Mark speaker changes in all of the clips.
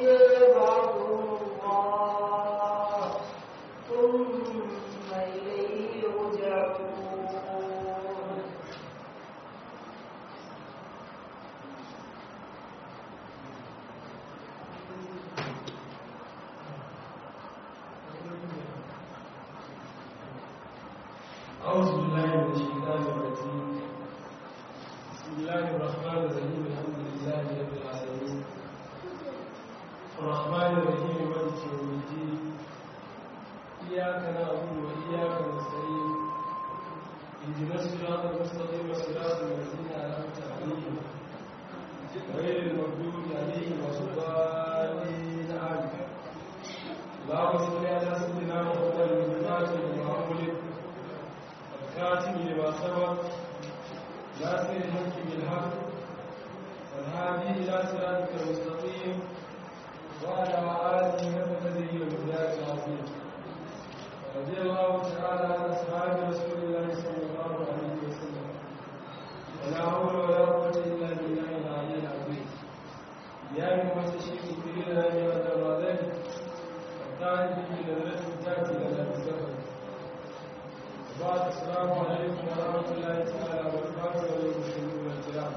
Speaker 1: يبعثهم الله ثم إليه يرجعون
Speaker 2: أعوذ بالله من الشيطان الرجيم بسم الله الرحمن الرحيم الحمد لله رب العالمين الرحمن الرحيم مالك يوم الدين إياك نعبد وإياك نستعين اهدنا الصراط المستقيم صراط الذين أنعمت عليهم غير المغضوب عليهم ولا الضالين آمين اللهم صل على سيدنا محمد الفاتح لما أغلق الكاتب لما سبق ناصر الحق بالحق والهادي الى صراطك المستقيم وعلى اله وصحبه وبذلك العظيم رضي الله تعالى عن اصحاب رسول الله صلى الله عليه وسلم ولا حول ولا قوه الا بالله العلي العظيم يا من تشرك كبيرا من الدرجات والتعرف بنظرة تاتي لنا بالسفر بعد السلام عليكم ورحمة الله تعالى وبركاته والمسلمين والكرام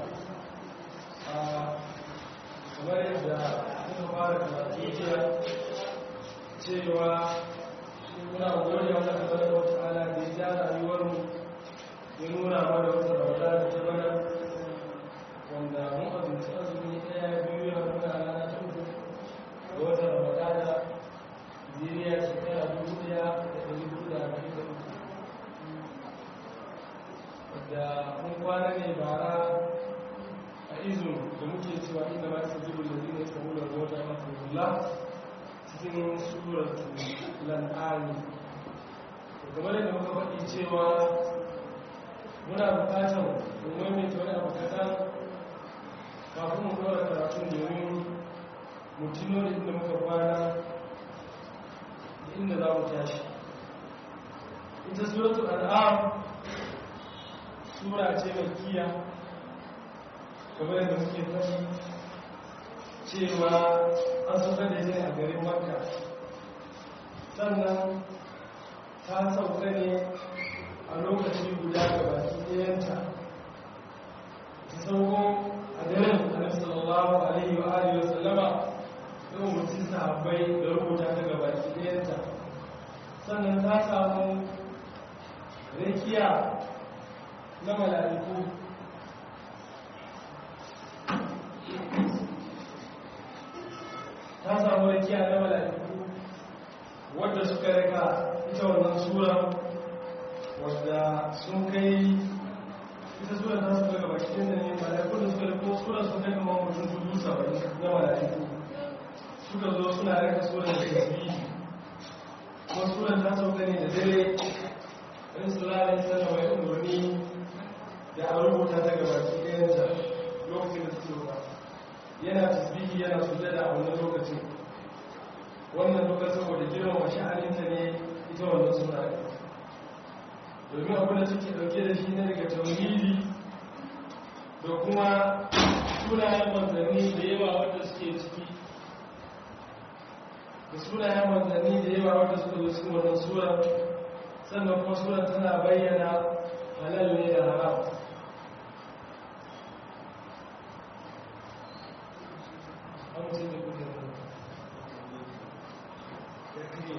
Speaker 2: kamar yadda muka fara karatu jiya cewa muna gode wa Allah tabaraka wa ta'ala da ya ja rayuwar mu ya nuna mana wata rawada da ta bana wanda mun azumci azumi ɗaya biyu ya muna rana ta uku da wata rawada da Najeriya shekara dubu ɗaya da ɗari hudu da arba'in da uku da mun kwana ne bara a izun da muke cewa inda ma su jibu da zina su hula da wata mafi hula cikin surar lan'ani game da muka faɗi cewa muna bukatar domin mai ta wani abu kaɗan kafin mu ɗora karatun domin mutino da inda muka kwana da inda za mu tashi ita suratul al'am sura ce mai kiya kamar yadda muke faɗi cewa an sauka da ne a garin makka sannan ta sauka ne a lokaci guda ga baki ɗayanta ta sauko a daren annabi sallallahu alaihi wa alihi wa sallama yau mutum sahabbai da rubuta ta ga baki ɗayanta sannan ta samu rikiya na mala'iku ta samu rikiya na mala'iku wadda suka rika ita wannan sura wadda sun kai ita sura ta suka gaba cikin da ne mala'iku da suka riko sura sun kai kamar mutum dubu saba'in na mala'iku suka zo suna rika sura da tasbihi kuma sura ta sauka ne da dare in sulala sana mai umarni da a rubuta ta gaba ɗayanta lokacin da ta sauka yana tasbihi yana sujada a wannan lokacin wannan lokacin saboda girma wa sha'aninta ne ita wannan suna domin abin da suke ɗauke da shi ne daga tauhidi da kuma sunayen manzanni da yawa wanda suke ciki da sunayen manzanni da yawa wanda suka zo cikin wannan sura sannan kuma sura tana bayyana halal ne da haram amince da kuke ya kire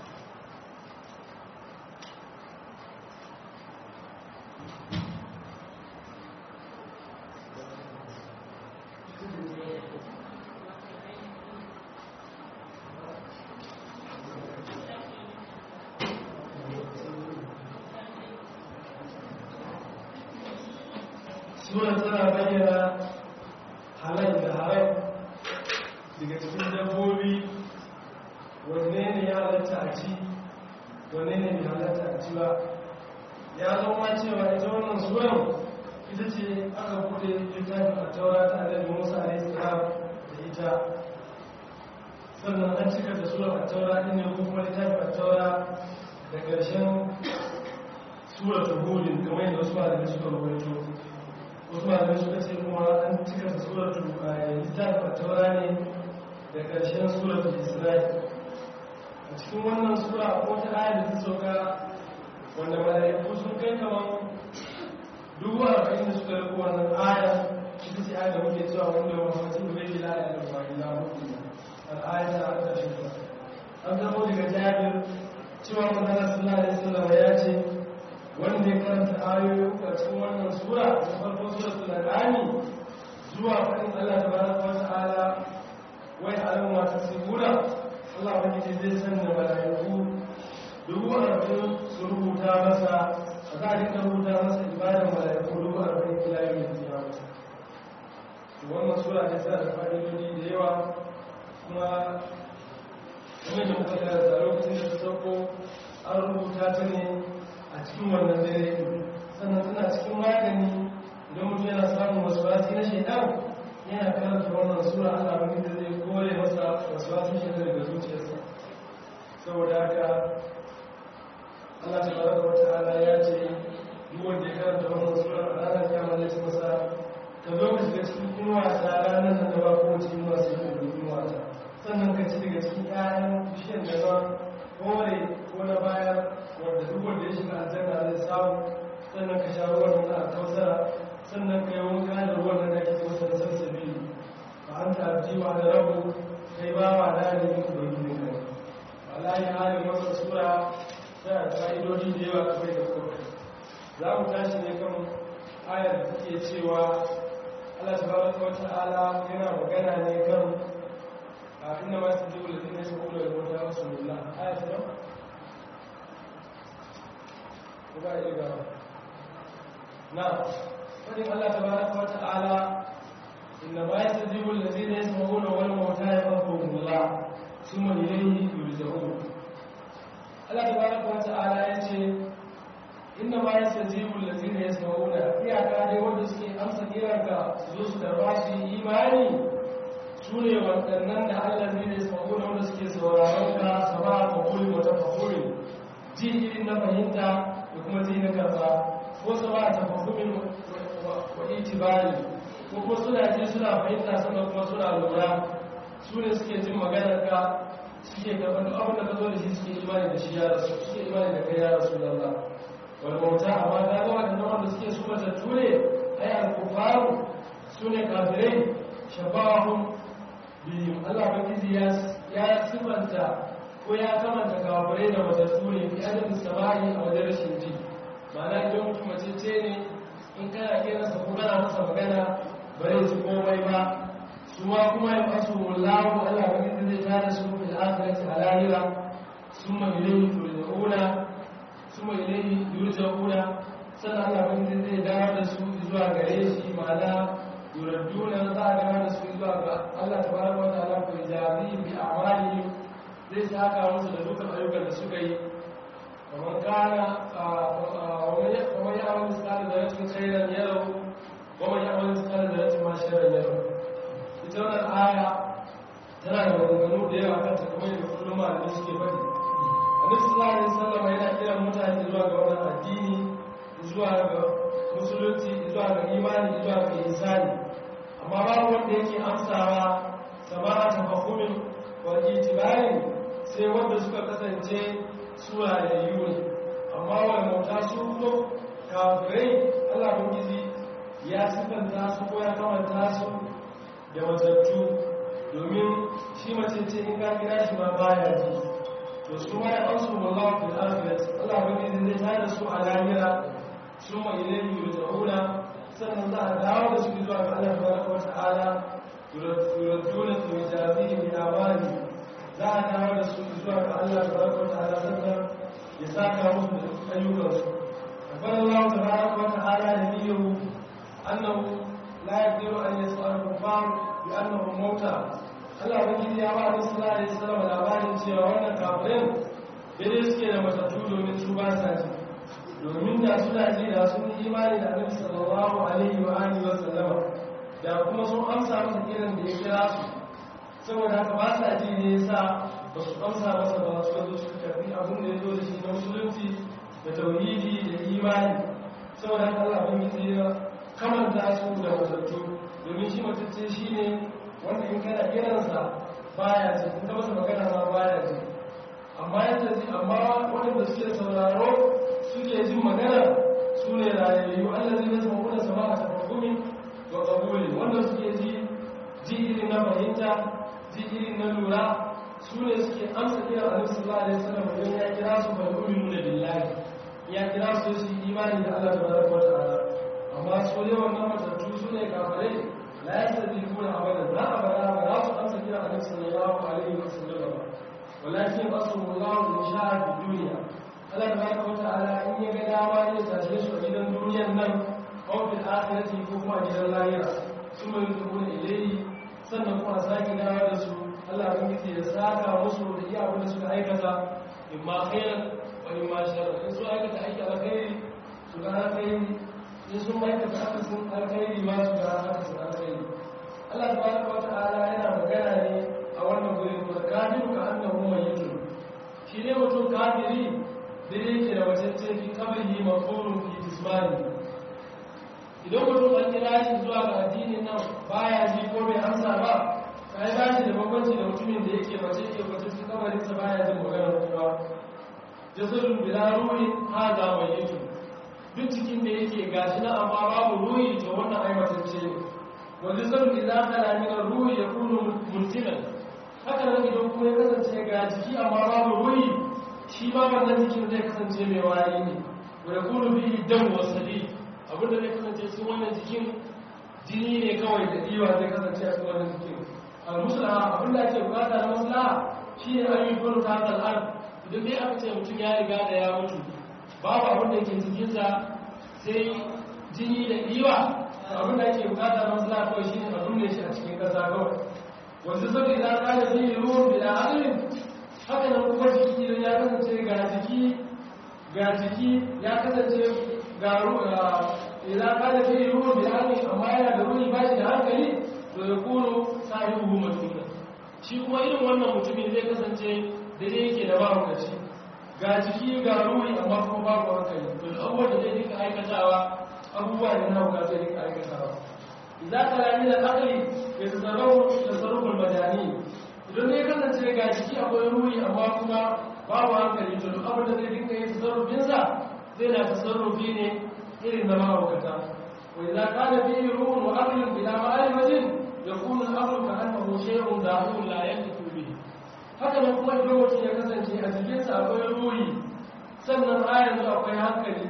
Speaker 2: sura tana bayyana halal da haram daga cikin dabbobi wanne ne ya halatta a ci wanne ne bai halatta a ci ba ya zama cewa ita wannan suran ita ce aka bude littafin a taura ta annabi musa alaihi salam da ita sannan an cika da surar a taura ɗin ne ko kuma littafin a taura da ƙarshen surar ta hudin kamar yadda wasu malamai suka rubuto wasu malamai suka ce kuma an cika da surar ta littafin a taura ne da ƙarshen suratul isra'i a cikin wannan sura ko ta aya da ta sauka wanda mala'iku sun kai kaman dubu arba'in da suka rubu wannan aya ita ce aya da muke cewa wanda wa mutum bai yi la'a da ba ila mutum al'aya ta an ƙarshen ta an zamo daga jabir cewa magana sallallahu alaihi wasallam ya ce wanda ya karanta ayoyi a cikin wannan sura da farko suratul an'am zuwa fadin Allah tabaraka wa ta'ala wai alam wa tasbura Allah ubangiji zai sanya malaiku dubu arba'in su rubuta masa a za a dinga rubuta masa ibadar malaiku dubu arba'in ila yau da kiyama wannan sura ne tana da fa'idodi da yawa kuma kuma da muka karanta lokacin da ta sauko an rubuta ta ne a cikin wannan dare sannan tana cikin magani idan mutum yana samun wasu wasi na shaidan yana karanta wannan sura Allah wani da zai kore masa wasu wasu shaidan daga zuciyarsa saboda haka Allah ta baraka wa ta'ala ya ce duk wanda ya karanta wannan sura a ranar kiyama zai ci masa ka zo ka shiga cikin inuwa ta ranar nan da ba ko cikin masu yin da inuwa ta sannan ka ci daga cikin ƴaƴan bishiyar da ba kore ko na baya wanda duk wanda ya shiga aljanna zai samu sannan ka sha ruwan nan a kausara sannan ka yi wanka da ruwan nan da ke masa da sassabi ba an ta abdi wa da rabu kai ba wa da ne yin ubangiji ne wallahi halin masa sura tana da fa'idodi da yawa kamar da kuma za mu tashi ne kan ayar da take cewa Allah tabaraka wa ta'ala yana magana ne kan inna ma yastajibu alladhina yasma'una al-mauta wa rasulullah ayat nan ba ya ga na fadin Allah tabaraka wa ta'ala inna ma yastajibu alladhina yasma'una wal mauta yaqulullah thumma ilayhi yurja'un Allah tabaraka wa ta'ala yace inna ma yastajibu alladhina yasma'una iyaka dai wanda suke amsa kiranka su zo su darba su yi imani su ne waɗannan da Allah zai ne saboda wanda suke sauraron ka sama a kuli wata fakuri ji irin na fahimta da kuma ji na karba ko sama a tafakumin wa itibari ko kuma suna ji suna fahimta sannan kuma suna lura su ne suke jin maganar ka suke karɓar duk abin da ka zo da shi suke imani da shi ya rasu suke imani da kai ya rasu lalla wani bauta amma ta ga waɗannan wanda suke su matattu ne ai alkufaru su ne kafirai shabahun biyu Allah bakiji ya sifanta ko ya kamanta kafirai da matattu ne fi adadin sama'i a wajen rashin ji ma'ana idan mutum macece ne in kana kiransa ko kana masa magana ba zai ji komai ba su ma kuma ya fasu wallahu Allah bakiji zai tada su fil akhirati a lahira summa ilayhi turja'una summa ilayhi yurja'una sannan Allah bakiji zai dawo da su zuwa gare shi ma'ana yuradduna za a gana da su zuwa ga Allah tabaraka wa ta'ala ko jazi bi a'malihim zai saka musu da dukkan ayyukan da suka yi kamar kana kamar ya amal misali da rashin khairan yaro kamar ya amal misali da rashin ma sharran yaro ita wannan aya tana da maganganu da yawa kan ta kamar da kullum malamai suke faɗi annabi sallallahu alaihi wasallam yana kiran mutane zuwa ga wannan addini zuwa ga musulunci zuwa ga imani zuwa ga insani amma babu wanda yake amsawa sama'a tafahumin wa itibarin sai wanda suka kasance sura da yiwu amma wani mauta su zo kafirai allah bangizi ya sifanta su ko ya kamanta su da matattu domin shi mace ce in ka kira shi ma baya ji to su ma ya amsu wallahu fil akhirat allah bangizi zai tada su a lahira ثم إليه يرجعون sannan za a dawo da su zuwa ga Allah tabaraka wata'ala yuradduna fi jazihi bi amali za a dawo da su zuwa ga Allah tabaraka wata'ala sannan ya saka musu da ayyukan su akbar Allah tabaraka wata'ala da niyyar annahu la yaqdiru an yas'al kufar bi annahum mauta Allah wani ya ba Annabi sallallahu alaihi wasallam labarin cewa wannan kafirin dai suke da matattu domin su ba sa ji domin da suna ji da sun yi imani da annabi sallallahu alaihi wa alihi wa sallama da kuma sun amsa masa kiran da ya kira su saboda haka ba sa ji ne yasa ba su amsa masa ba su zo su karbi abin da ya zo da shi na musulunci da tauhidi da imani saboda haka Allah bin yi ya kamanta su da matattu domin shi matacce shi ne wanda in kana kiransa baya ji kun masa magana ma baya ji amma yadda ji amma waɗanda suke sauraro suke jin magana su ne rayayyu allazi na sama kuna sama a tafakumin wa ƙabuli wanda suke ji ji irin na fahimta ji irin na lura su ne suke amsa kira a nufin sallallahu alaihi wasallam don ya kira su fa yu'minu da billahi ya kira su su imani da Allah tabaraka wa ta'ala amma su ne wannan matattu su ne kafirai la yastadikuna abadan la abada ba za su amsa kira a nufin sallallahu alaihi wasallam ba walakin asrullahu in sha'a fi dunya Allah tabaraka wa ta'ala in ya ga dama ya tashe su a gidan duniyan nan aw fil akhirati ko kuma a gidan lahira su mai dukuna ilayhi sannan kuma sake dawo da su Allah ya yi da saka musu da iya abin da suka aikata in ma khairan wa in ma sharran in su aikata aiki alkhairi su ga alkhairi in sun aikata akasin alkhairi ma su ga akasin alkhairi Allah tabaraka wa ta'ala yana magana ne a wannan gurin ko kafiru ka annahu mayyitun shi ne mutum kafiri da yake da wajen fi kabari mafurun fi jismani idan mutum an kira shi zuwa ga addinin nan baya ji ko bai amsa ba kai ba shi da bambanci da mutumin da yake mace ke mace su kabarin sa baya jin maganar kowa jasadun bila ruhi hada mayitu duk cikin da yake gashi na amma babu ruhi to wannan ai matacce ne wanda jasadun idza khala min ruhi yakunu muntinan haka nan idan kuma ya kasance ga jiki amma babu ruhi shi ma wannan jikin zai kasance mai wari ne wa yakunu bihi dam wa sadid abinda zai kasance cikin wannan jikin jini ne kawai da diwa zai kasance a cikin wannan jikin al-muslaha abinda ake bukata na maslaha shine an yi gurin ta al'ad idan dai aka ce mutum ya riga da ya mutu babu abin da ke cikinsa sai jini da diwa abin da ake bukata na maslaha kawai shine abin da shi a cikin kasa kawai wanda saboda idan ka da zai ruwan bila aqlin haka nan kuma jiki idan ya kasance ga jiki ga jiki ya kasance ga idan ka da zai ruwan bila aqlin amma yana da ruhi ba shi da hankali to ya kuno sahibu majnuna shi kuma irin wannan mutumin zai kasance da dai yake da mahaukaci ga jiki ga ruhi amma kuma babu hankali to da abubuwan da zai dinka aikatawa abubuwa ne na hauka zai dinka aikatawa idan ka rami da akali ya tasarrafu tasarruful madani idan ne kasance ga jiki akwai ruhi amma kuma babu hankali to duk abin da zai dinka yin tasarrufinsa zai na tasarrufi ne irin na mahaukata wa idan kana fihi ruhun wa aqlun bila ma'rifatin yakunu al-amru ka'annahu shay'un da'un la yantiqu bihi haka nan kuma idan mutum ya kasance a jikinsa akwai ruhi sannan a yanzu akwai hankali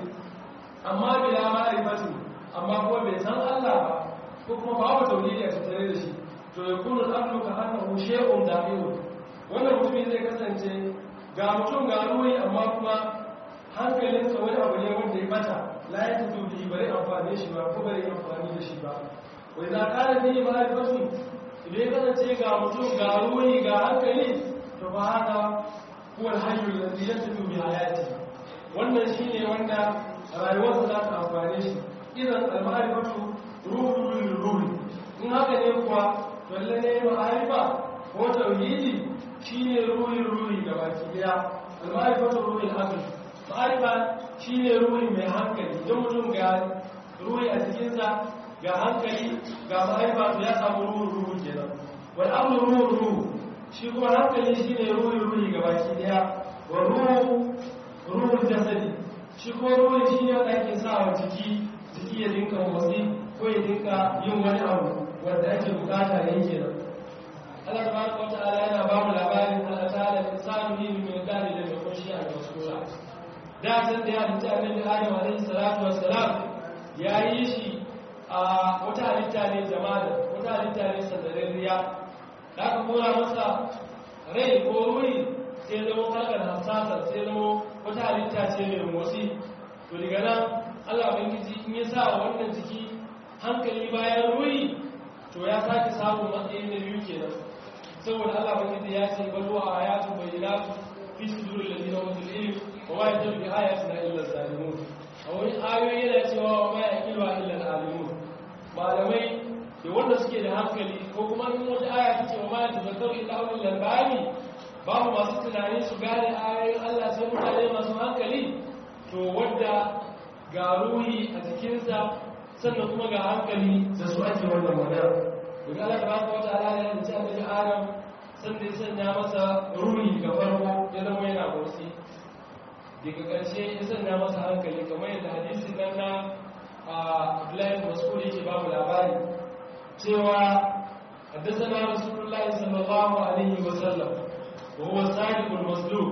Speaker 2: amma bila ma'rifatin amma kuma bai san Allah ba ko kuma babu tauhidi a tattare da shi to yakunu al-amru ka'annahu shay'un da'un wannan mutumin zai kasance ga mutum ga ruhi amma kuma hankalinsa wani abu ne wanda ya bata la yantiqu bihi bare amfani shi ba ko bare amfani da shi ba wai za ka da fiye ma'arifatun idan ya kasance ga mutum ga ruhi ga hankali to ba haka kuwa hanyar da zai tafi mai hayati wannan shi ne wanda rayuwarsa za ta amfane shi idan al-ma'arifatu ruhun ruhi in haka ne kuwa lalle ne ma'arifa ko tauhidi shine ruhin ruhi gabaki daya al-ma'arifatu ruhin aql ma'arifa shine ruhi mai hankali idan mutum ga ruhi a cikinsa ga hankali ga mahaifa to ya samu ruhun ruhu kenan wal amru ruhun ruhu shi kuma hankali shine ruhun ruhi gabaki daya wa ruhu ruhun jasadi shi kuma ruhun shine wanda ake sa wa jiki jiki ya dinka motsi ko ya dinka yin wani abu wanda ake bukata ya yi kenan Allah tabaraka wa ta'ala yana ba mu labarin Allah ta'ala insanu yin min dali da yakun shi a masura da san da ya mutu annabi Adam alaihi salatu wassalam ya yi shi a wata halitta ne jama'a wata halitta ne sandarariya da aka kora masa rai ko wuri sai zama kalkar hassasa sai zama wata halitta ce mai motsi to daga nan allah bangiji in ya sa wannan jiki hankali bayan wuri to ya sake samun matsayi na biyu kenan saboda allah bangiji ya ce balo a ayatu bayyana fi sudurin lalina wasu ilim wa ma yadda bi ayatina illa zalimun a wani ayoyi yana cewa wa ma yaqilu illa alimun malamai da wanda suke da hankali ko kuma in wata aya ta ce wa ma tazakkaru illa ulul albab babu masu tunani su gane ayoyin Allah sai mutane masu hankali to wanda ga ruhi a jikinsa sannan kuma ga hankali da su ake wannan magana daga Allah tabaraka wa ta'ala ya ce annabi Adam sannan ya sanya masa ruri ga farko ya zama yana motsi daga ƙarshe ya sanya masa hankali kamar yadda hadisi nan na Abdullahi Mas'ud yake babu labari cewa حدثنا رسول الله صلى الله عليه وسلم وهو الصادق المصدوق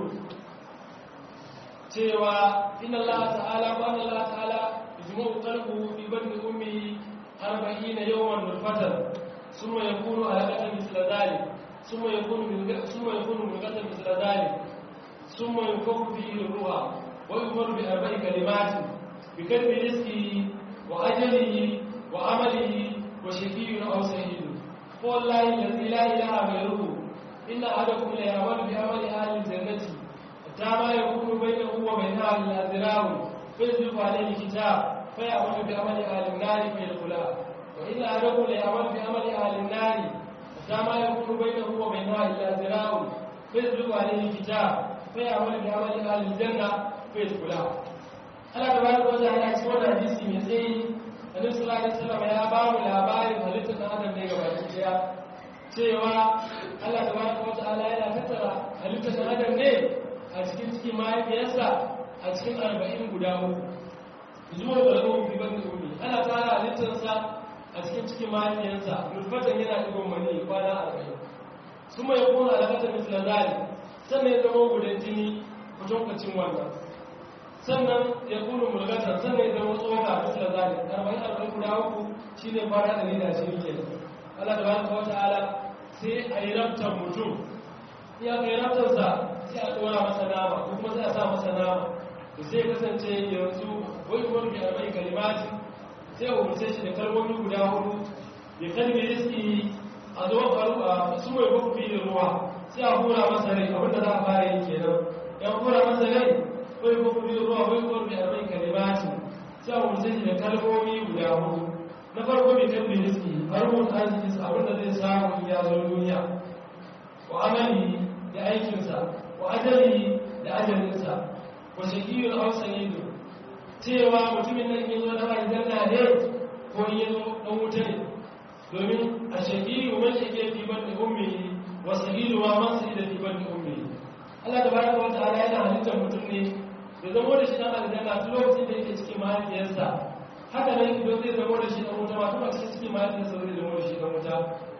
Speaker 2: cewa inna Allah ta'ala wa anna Allah ta'ala yajma'u qalbuhu fi batni ummihi 40 yawman nutfatan thumma yakunu alaqatan mithla dhalik thumma yakunu min thumma yakunu mulqatan mithla dhalik thumma yunfakhu fihi ruha wa yumaru bi arba'i kalimatin bi kadri rizqihi wa ajalihi wa amalihi wa shaqiyyun aw sa'idun فوالله الذي لا إله غيره إن أحدكم ليعمل بعمل أهل الجنة حتى ما يكون بينه وبينها إلا ذراع فيسبق عليه الكتاب فيعمل بعمل أهل النار فيدخلها وإن أحدكم ليعمل بعمل أهل النار حتى ما يكون بينه وبينها إلا ذراع فيسبق عليه الكتاب فيعمل بعمل أهل الجنة فيدخلها Allah da bayan wata ya ci wani hadisi mai tsayi annabi sallallahu alaihi wasallam ya ba mu labarin halittar dan adam ne gaba daya cewa Allah tabaraka wa ta'ala yana tattara halittar dan adam ne a cikin cikin mahaifiyarsa a cikin arba'in guda uku zuwa da rabu bi ban ummi ana tara halittarsa a cikin cikin mahaifiyarsa nutfatan yana digon mani kwana arba'in suma ya kuna alaƙatar misla zali sannan ya zama gudan jini kutankwacin wannan sannan ya kuna mulgatar sannan ya zama tsoka misla zali arba'in arba'in guda uku shi ne fara ɗari da shi ke Allah da baka wata ala sai a yi rabtar mutum ya kai rabtarsa sai a ɗora masa nama ko kuma sai a sa masa nama da sai kasance yanzu wai kuma rufe arba'in kalimati sai a umarce shi da kalmomi guda hudu ya kalmi riski a zo faru a su mai baku da ruwa sai a hura masa rai abinda za a fara yi kenan ya hura masa rai wai baku da ruwa wai kuma rufe arba'in kalimati sai a umarce shi da kalmomi guda hudu na farko mai kalmi riski har mun arziki abinda zai samu in ya zo duniya wa amali da aikinsa wa ajali da ajalinsa wa shaqiyul aw sayyidun cewa mutumin nan yazo da aljanna ne ko yazo dan wuta ne domin a shaqiyu man shaqi fi batni ummi wa sayyidu wa man sayyida fi batni ummi Allah tabaraka wa ta'ala yana halittar mutum ne da zamo da shi dan aljanna tun lokacin da yake cikin mahaifiyarsa haka nan idan zai zamo da shi dan wuta ma tun a cikin cikin mahaifiyarsa zai zamo da shi dan wuta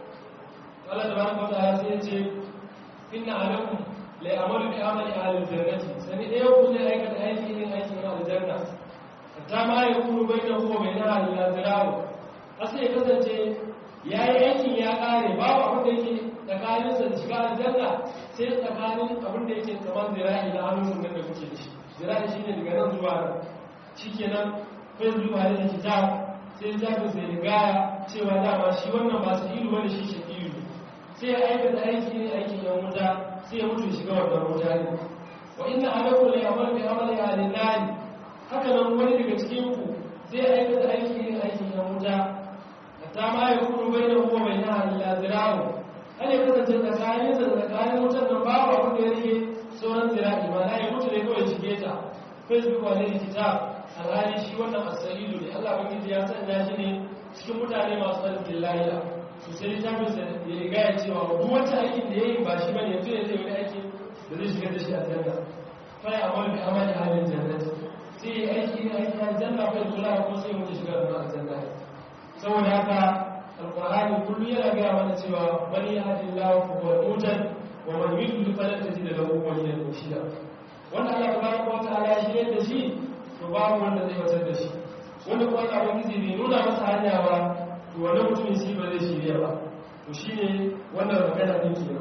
Speaker 2: Allah tabaraka wa ta'ala sai ya ce inna alaikum la ya'malu bi amali ahli al-jannati sani dai ku ne aikata aiki ne aiki na aljanna hatta ma yakunu bainahu wa bainaha illa zira'u asai ya kasance yayi aikin ya kare babu abin da yake tsakanin sa da shiga aljanna sai tsakanin abin da yake kamar zira'i na hannun nan da kuke da shi zira'i shine daga nan zuwa nan shikenan kai zuwa da kitab sai jabir sai gaya cewa dama shi wannan ba su ilu bane shi shakiyu sai ya aikata aiki ne aikin yan wuta sai ya mutu shiga wannan wuta ne wa inna alaikum la ya'malu bi amali ahli nar haka nan wani daga cikin ku zai aikata aiki ne aikin yan wuta hatta ma ya kunu bainahu wa bainaha illa zira'u hal ya kasance tsakanin da tsakanin wutar nan babu abin da ya rike sauran zira'i ma na ya mutu ne kawai shige ta facebook wa ne kitab alhali shi wannan asalilu ne Allah bangiji ya sanya shi ne cikin mutane masu alfin lahiya su sai littafin sa ya riga ya cewa duk wata aikin da ya yi ba shi bane yanzu ya zai wani aiki da zai shiga da shi a janna fa ya amal bi amali halin jannat sai ya aiki ne aiki a janna fa kula ko sai mutu shiga da aljanna saboda haka alqur'ani kullu yana ga mana cewa man yahdillahu fa huwa mutan wa man yudlil falan tajid lahu waliyan murshida wanda Allah tabaraka wa ta'ala ya shirye da shi to babu wanda zai watar da shi wanda kuma Allah ubangiji bai nuna masa hanya ba to wannan mutumin shi ba zai shirya ba to shine wannan magana din kenan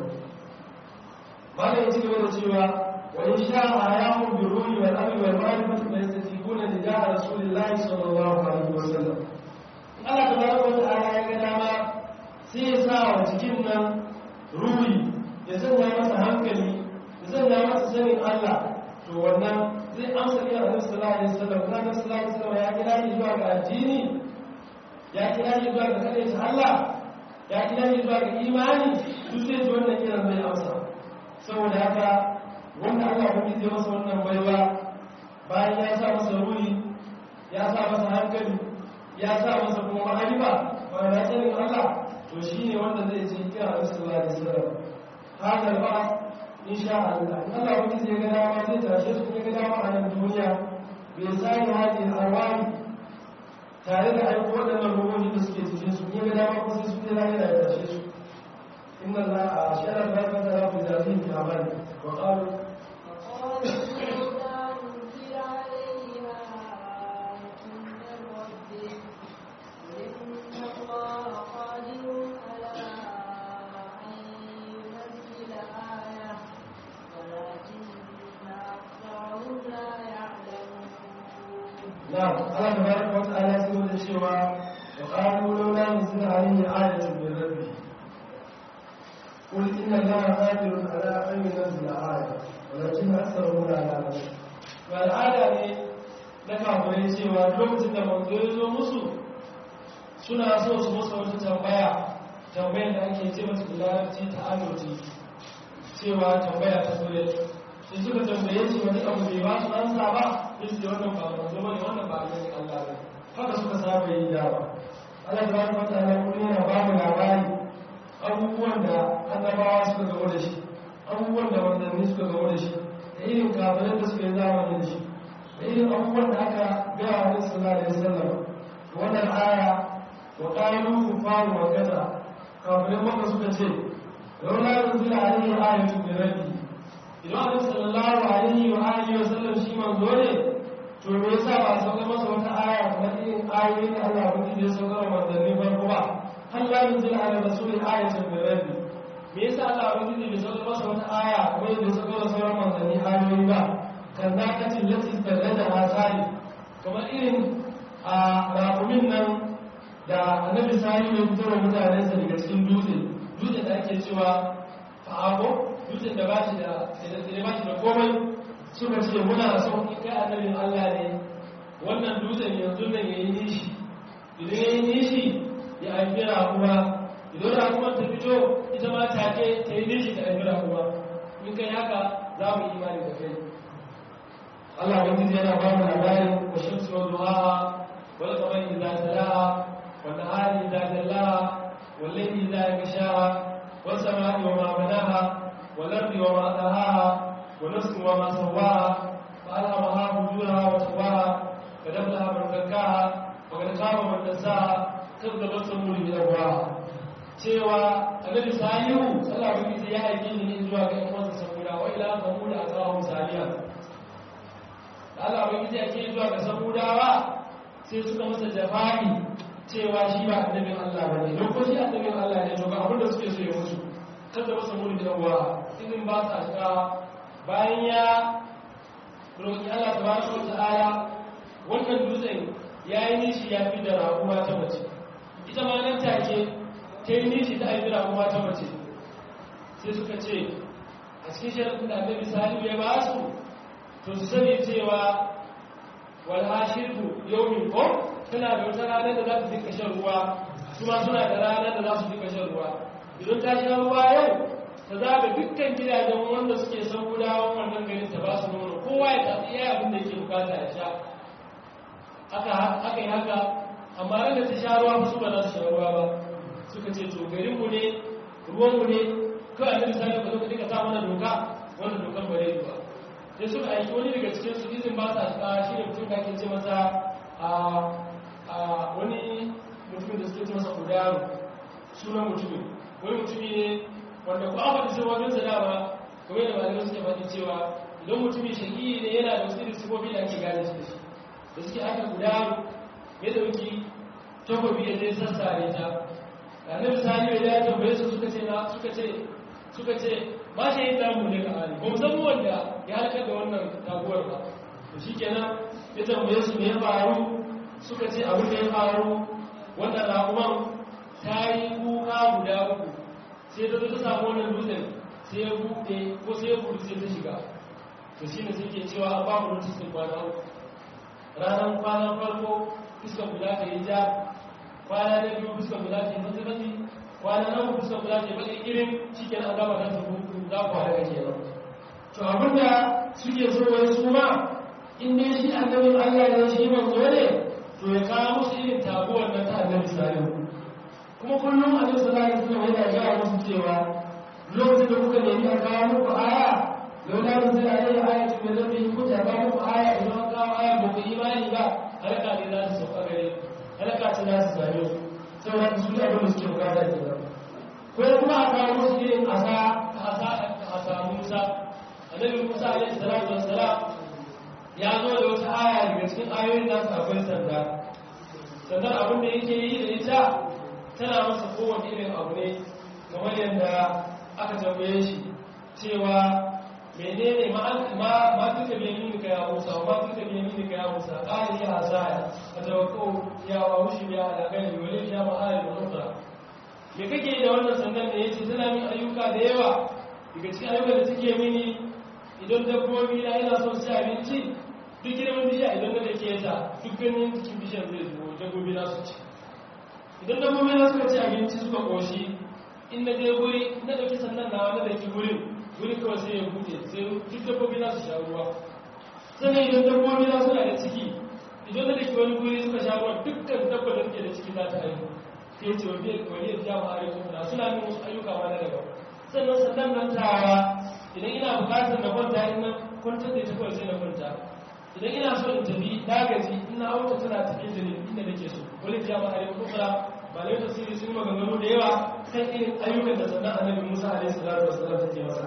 Speaker 2: malam ya ci gaba da cewa wa in sha'a ayahu bi ruhi wal amri wal ma'rifati fa yastajibuna li ja'a rasulillahi sallallahu alaihi wasallam Allah tabaraka wa ta'ala ya ga dama sai ya sa wa cikin nan ruhi ya sanya masa hankali ya sanya masa sanin Allah to wannan zai amsa kira Annabi sallallahu alaihi wasallam kuma Annabi sallallahu alaihi wasallam ya kira ni zuwa ga addini ya kira ni zuwa ga kare ta Allah ya kira ni zuwa ga imani duk zai ji wannan kiran zai amsa saboda haka wanda Allah ya zai masa wannan baiwa bayan ya sa masa ruhi ya sa masa hankali ya sa masa kuma ma'arifa ba da sanin Allah to shine wanda zai ji kira Annabi sallallahu alaihi wasallam haka ba insha Allah in Allah wani zai ga dama zai tashe su ya ga dama a nan duniya bai sani hadi arwani tare da aiko waɗannan ruhohi da suke cikin su ya ga dama ko sai su ne lahira ya tashe su inna Allah a shara ba ka da rabu da zai ta bani wa qalu نعم الله تبارك وتعالى يقول الشيوى وقالوا لولا نزل عليه آية من ربه قل إن الله قادر على أن ينزل آية ولكن أكثرهم لا يعلمون والعادة ne na kafirai cewa lokacin da manzo ya zo musu suna so su musu wata tambaya tambayar da ake ce masu larabci ta amince cewa tambaya ta soya sai suka tambaye shi wani abu bai ba su ansa ba sai su wannan ba manzo bane wannan ba annabi Allah ba haka suka saba yi da ba Allah tabaraka wa ta'ala kuma yana ba mu labari abubuwan da annabawa suka gamo da shi abubuwan da manzanni suka gamo da shi da irin kafirai da suka yi zamani da shi da irin abubuwan da aka gaya wa Nabi sallallahu alaihi wasallam wannan aya wa qalu kufaru wa kaza kafirai maka suka ce laula yunzila alaihi ayatun min rabbi idan annabi sallallahu alaihi wa alihi wa sallam shi manzo ne to me yasa ba a sauka masa wata aya kamar irin ayoyin da Allah ya ya sauka wa manzanni farko ba hal la yunzil ala rasuli ayatun min rabbi me yasa Allah ya bai sauka masa wata aya kamar yadda sauka wa sauran manzanni ayoyi ba kan zakatin lati tallada hasali kamar irin a rakumin nan da annabi sani ya fitar wa mutanensa daga cikin dutse dutse da ake cewa fa'abo dutsen da ba shi da da ba shi da komai suka ce muna son in kai annabin Allah ne wannan dutsen yanzu nan yayi nishi idan yayi nishi ya haifi rakuwa idan rakuwar ta fito ita ma take ta yi nishi ta haifi rakuwa in kai haka za mu yi imani da kai Allah wani yana ba mu labarin wa shamsu wa duhaha wal qamari idza talaha wa nahari idza jallaha wal layli idza yaghshaha was samai wa ma banaha والأرض وما دهاها ونفس وما سواها فألهمها فجورها وتقواها قد أفلح من زكاها وقد خاب من دساها كذبت ثمود بأبواها cewa annabi salihu sallallahu alaihi wasallam ya aike ni zuwa ga ƴan uwansa saboda wa ila samud atahum saliya da Allah bai yi ake zuwa ga samudawa sai suka masa jafani cewa shi ba annabin Allah bane don ko shi annabin Allah ne to ga abin da suke so ya musu kada masa muni da uwa izin ba sa shiga bayan ya roƙi Allah tabaraka wa ta'ala wannan dutsen ya yi nishi ya fi da raƙuwa ta mace ita ma nan take ta yi nishi ta haifi raƙuwa ta mace sai suka ce a cikin sharaɗin da annabi salihu ya ba su to su sani cewa wal hashirku yawmin ko tana da wata ranar da za su dinka shan ruwa su ma suna da ranar da za su dinka shan ruwa idan ta sha ruwa yau ta zaga dukkan gidajen wanda suke son gudawan wannan garin ta ba su nono kowa ya tafi iya abin da yake bukata ya sha aka yi haka amma ran da ta sha ruwa su ba za su sha ruwa ba suka ce to garinmu ne ruwanmu ne kawai annabi sani ba zo ka dinga sa mana doka wannan dokan ba zai ba sai suka aiki wani daga cikin su izin ba sa shiga shi ne mutum da ake ce masa a wani mutumin da suke ce masa kudaru sunan mutumin wani mutumi ne wanda ku aka da wajen sa dama kamar da malamai suke faɗi cewa idan mutumin shaƙi ne yana da wasu irin sifofi da ake gane shi da shi da suke aka guda ya dauki takobi ya je sassare ta annabi sani ya tambaye su suka ce na suka ce suka ce ba shi yin damu ne ka ali ba mu san wanda ya halakar da wannan taguwar ba to shikenan ya tambaye su me ya faru suka ce abin da ya faru wannan raƙuman ta yi kuka guda uku sai ta zo ta samu wannan dutsen sai ya buɗe ko sai ya buɗe sai ta shiga to shi ne suke cewa an babu notice din kwana uku ranar kwanan farko fuskar guda ta yi ja kwana na biyu fuskar guda ta yi mafi mafi kwana na uku fuskar guda ta yi baki irin cikin an gama kan tafi za ku haɗa kenan to abinda suke so wani su ma in dai shi annabin allah ne shi manzo ne to ya kawo musu irin taguwar nan ta annabi salihu kuma kullum annabi sallallahu alaihi wasallam yana gaya musu cewa lokacin da kuka nemi a kawo muku aya laula da sai alai aya ce mai zafi ku ta kawo muku aya idan an kawo aya ba ku imani ba halaka ne za su sauka gare ku halaka ce za su same su saboda su ne abin da suke bukata ke nan ko kuma a kawo musu irin asa asa asa Musa annabi Musa alaihi salatu wassalam ya zo da wata aya daga cikin ayoyin nasu akwai sanda sandar abin da yake yi da ita tana masa kowane irin abu ne kamar yadda aka tambaye shi cewa menene ma duka biyamin ka ya musa ma duka biyamin ka ya musa ƙari ya hasaya a tawakkau ya wa wushi ya alaƙari wale ya ma'ari da nufa me kake da wannan sandan da ya ce tana min ayyuka da yawa daga cikin ayyuka da take mini idan dabbobi na ina son su abinci duk girman bishiya idan na da ke ta duk ganin cikin bishiyar zai zuwa dabbobi na su ci idan dabbobi na suka ci abinci suka koshi in na je guri na dauki sannan na wani da ke gurin guri kawai sai ya buɗe sai duk dabbobi na su sha ruwa sannan idan dabbobi na suna da ciki idan na dake wani guri suka sha ruwa dukkan dabba da suke da ciki za ta haihu sai ce wani wani ya ma ayyukan na suna min wasu ayyuka ma na daban sannan sannan nan tawa idan ina bukatar na kwanta in na kwantar da ita kawai sai na kwanta idan ina so in tafi na gaji ina auta tana tafi da ni inda nake so wani ya ma ayyukan ukra ba lai tasiri sun maganganu da yawa kan irin ayyukan da sannan annabi Musa alaihi salatu wasallam take masa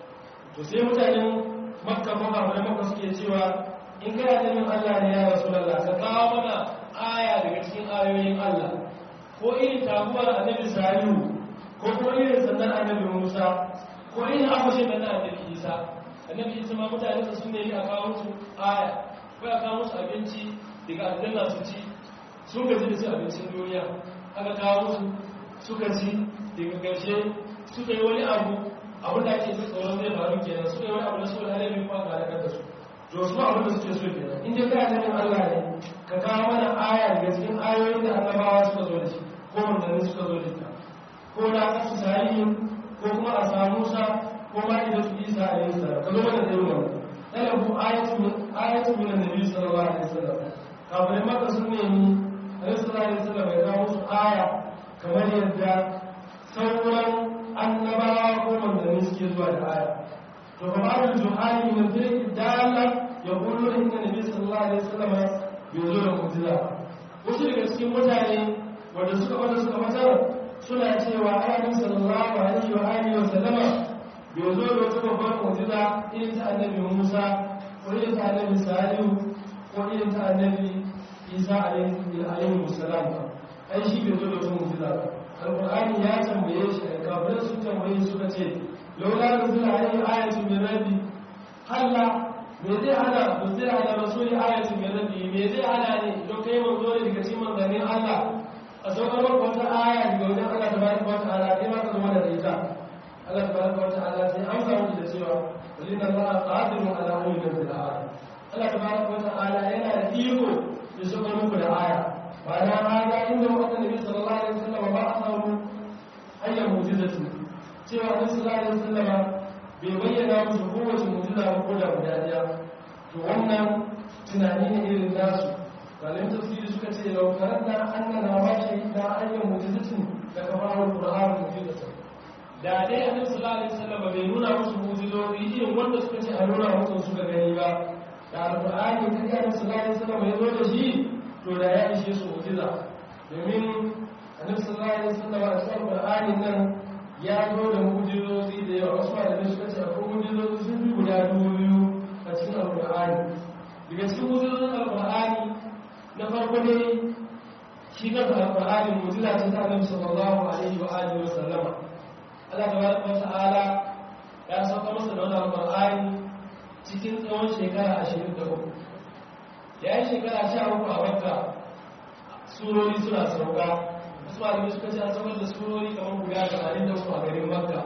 Speaker 2: to sai mutanen makka maka da makka suke cewa in kana neman Allah ne ya rasulullah ka kawo mana aya daga cikin ayoyin Allah ko irin tabuwar annabi salihu ko kuma irin sannan annabi Musa ko irin akwashin da na annabi Isa annabi Isa ma mutane sun nemi a kawo su aya ko a kawo musu abinci daga aljanna su ci sun gaji da su abincin duniya aka kawo musu suka ci daga ƙarshe suka yi wani abu abin da ake jin tsoron zai faru kenan suka yi wani abu da su da halayen kwa ga halakar da su to su abin da suke so kenan in dai kana ganin Allah ne ka kawo mana aya daga cikin ayoyin da annabawa suka zo da shi ko manzanni suka zo da ita ko na kasu tarihin ko kuma a samu sa ko ma idan su isa a yin sa ka zo mana da yin wani talabu ayatu min annabi sallallahu alaihi wasallam kafin maka sun nemi annabi sallallahu alaihi wasallam ya kawo musu aya kamar yadda sauran annabawa ko manzanni suke zuwa da aya to fa ba'd juhali min tilka dalla yaqulu inna nabiy sallallahu alaihi wasallam bai zo da mu'jiza wasu daga cikin mutane wanda suka wanda suka matar suna cewa annabi sallallahu alaihi wa alihi wa sallama bai zo da wata babbar mu'jiza irin ta annabi Musa ko irin ta annabi Salihu ko irin ta annabi Isa alaihi salam ai shi bai zo da wata mu'jiza ba alqur'ani ya tambaye shi da kafirai sun tambaye suka ce laula nuzila alaihi ayatun min rabbi halla me zai hana ba zai hana rasuli ayatun min rabbi me zai hana ne don kai manzo ne daga cikin manzannin Allah a saukar maka wata aya daga wajen Allah tabaraka wa ta'ala kai ma ka zama da ita Allah tabaraka wa ta'ala sai an samu da cewa walina Allah qadirun ala an yunzila aya Allah tabaraka wa ta'ala yana da iko ya saukar muku da aya ba na hada inda wata nabi sallallahu alaihi wasallam ba a samu hanyar mu'jizatu cewa annabi sallallahu alaihi wasallam bai bayyana musu kowace mu'jiza ba ko da guda daya to wannan tunani ne irin nasu malamin tafsiri suka ce lau karanna annana ma shahida ayyan mu'jizatin da kamar qur'an mu'jizatu da dai annabi sallallahu alaihi wasallam bai nuna musu mu'jizozi irin wanda suka ce a nuna musu suka gani ba da alqur'ani da annabi sallallahu alaihi wasallam ya zo da shi to da ya ishe su mu'jiza domin annabi sallallahu alaihi wasallam a cikin qur'ani nan ya zo da mu'jizozi da yawa wasu malamai suka ce akwai mu'jizozi sun fi guda dubu biyu a cikin alqur'ani daga cikin mu'jizozin alqur'ani na farko ne shi kansa alqur'ani mu'jiza ce ta annabi sallallahu alaihi wa alihi wa sallama Allah tabaraka wa ta'ala ya sauka masa da wannan alqur'ani cikin tsawon shekara 23 ya yi shekara 13 a Makka surori suna sauka wasu malamai suka ce an saukar da surori kamar guda 83 a garin Makka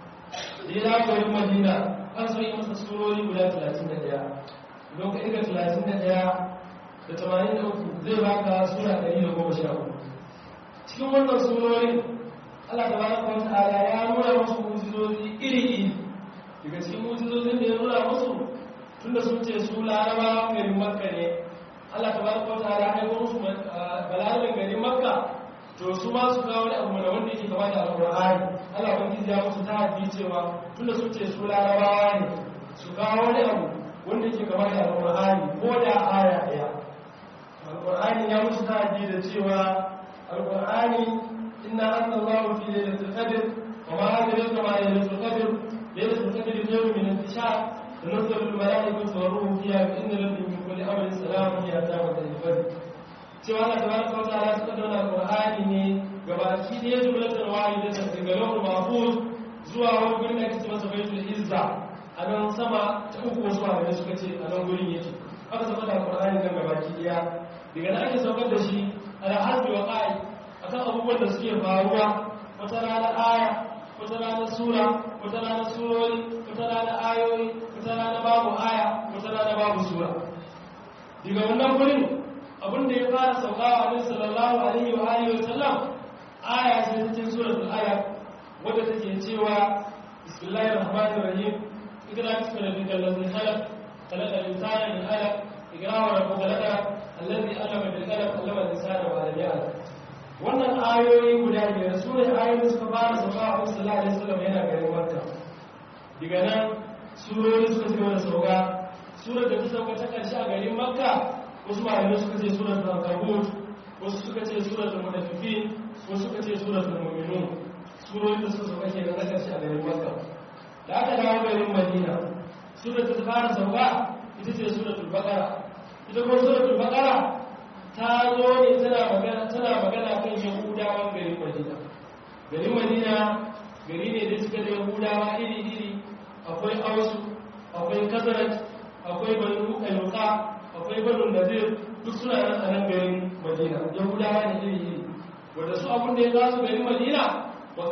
Speaker 2: da ya garin Madina an so yi masa surori guda 31 don ka irga 31 da 83 zai baka sura 113 cikin wannan surorin Allah ta baraka wa ta'ala ya nuna musu mujizozi iri-iri daga cikin mujizozin da ya nuna musu tunda sun ce su laraba garin makka ne Allah ta baraka wa ta'ala ya aiko musu balarabin garin makka to to su ma su kawo wani abu da wanda yake gaba da alƙur'ani Allah ban ya musu ta haddi cewa tunda sun ce su larabawa ne su kawo wani abu wanda yake gaba da alƙur'ani ko da aya ɗaya alƙur'ani ya musu ta haddi da cewa alƙur'ani inna anzalallahu fi lailatul qadr wa ma adraka ma lailatul qadr lailatul qadr khayrun min intishar تنزل الملائكة والروح فيها بإذن ربهم من كل أمر سلام هي تامة الفجر cewa Allah tabaraka wa ta'ala suka dauna Qur'ani ne gabaki da yaji bulatan wahida da daga lawul mahfuz zuwa wani gurin da ake masa baitul izza a nan sama ta uku wasu malamai suka ce a nan gurin yake aka saka da Qur'ani nan gabaki daya daga nan ake saukar da shi ala hasbi wa qa'i akan abubuwan da suke faruwa wata rana aya wata rana sura wata rana surori wata rana ayoyi wata rana babu aya wata rana babu sura daga wannan gurin abin da ya fara saukawa a nabi sallallahu alaihi wa alihi wa sallam aya ce cikin suratul aya wadda take cewa bismillahir rahmanir rahim ikra bismi rabbikal ladzi khalaq khalaqal insana min alaq ikra wa rabbukal akram alladhi allama bil qalam allama al insana ma lam ya'lam wannan ayoyi guda biyar su ne ayoyin suka fara sauka a sallallahu alaihi wasallam yana garin makka daga nan surori suka ci da sauka surar da ta sauka ta karshe a garin makka wasu malamai suka ce surar al-ankabut wasu suka ce surar al-munafiqin wasu suka ce surar al-mu'minun surori da suka sauka kenan na karshe a garin makka da aka dawo garin madina surar da ta fara sauka ita ce surar al-baqara ita kuma surar al-baqara ta zo ne tana magana tana magana kan yahudawan garin madina garin madina gari ne da suka da yahudawa iri-iri akwai ausu akwai kazarat akwai banu kainuka akwai banu nazir duk suna nan a nan garin madina yahudawa ne iri-iri wadda su abin da ya za su garin madina wa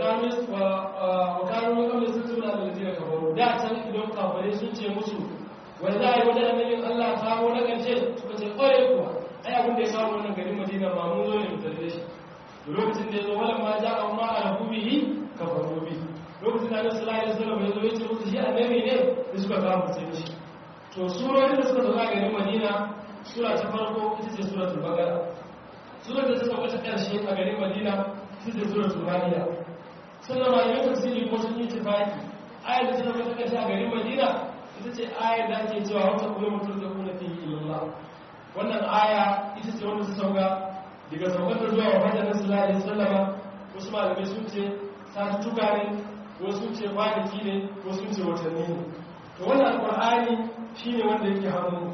Speaker 2: kanu ya kamar sun suna da lazina kafaru da can idan kafare sun ce musu wanda za a yi wajen annabin allah kawo na ƙarshe suka ce ƙwarai kuwa ai abin da ya samu wannan garin madina ba mun zo ne mu tarbe shi lokacin da ya zo wala ma ja amma ala kubihi kafaru bi lokacin da Annabi sallallahu alaihi wasallam ya zo ya ce musu shi annabi ne da suka kawo mutum shi to surorin da suka zo a garin madina sura ta farko ita ce suratul baqara surar da ta sauka ta karshe a garin madina ita ce suratul maida sannan malamin tafsiri ko sun yi tafaki ayar da ta sauka ta karshe a garin madina ita ce ayar da ake cewa wata kuma mutum da kuna fi ilallah wannan aya ita ce wanda ta sauka daga saukar da zuwa wajen na sallallahu alaihi wasallama wasu malamai sun ce satuttuka ne wasu sun ce kwanaki ne wasu sun ce watanni ne to wannan alqur'ani shine wanda yake hannu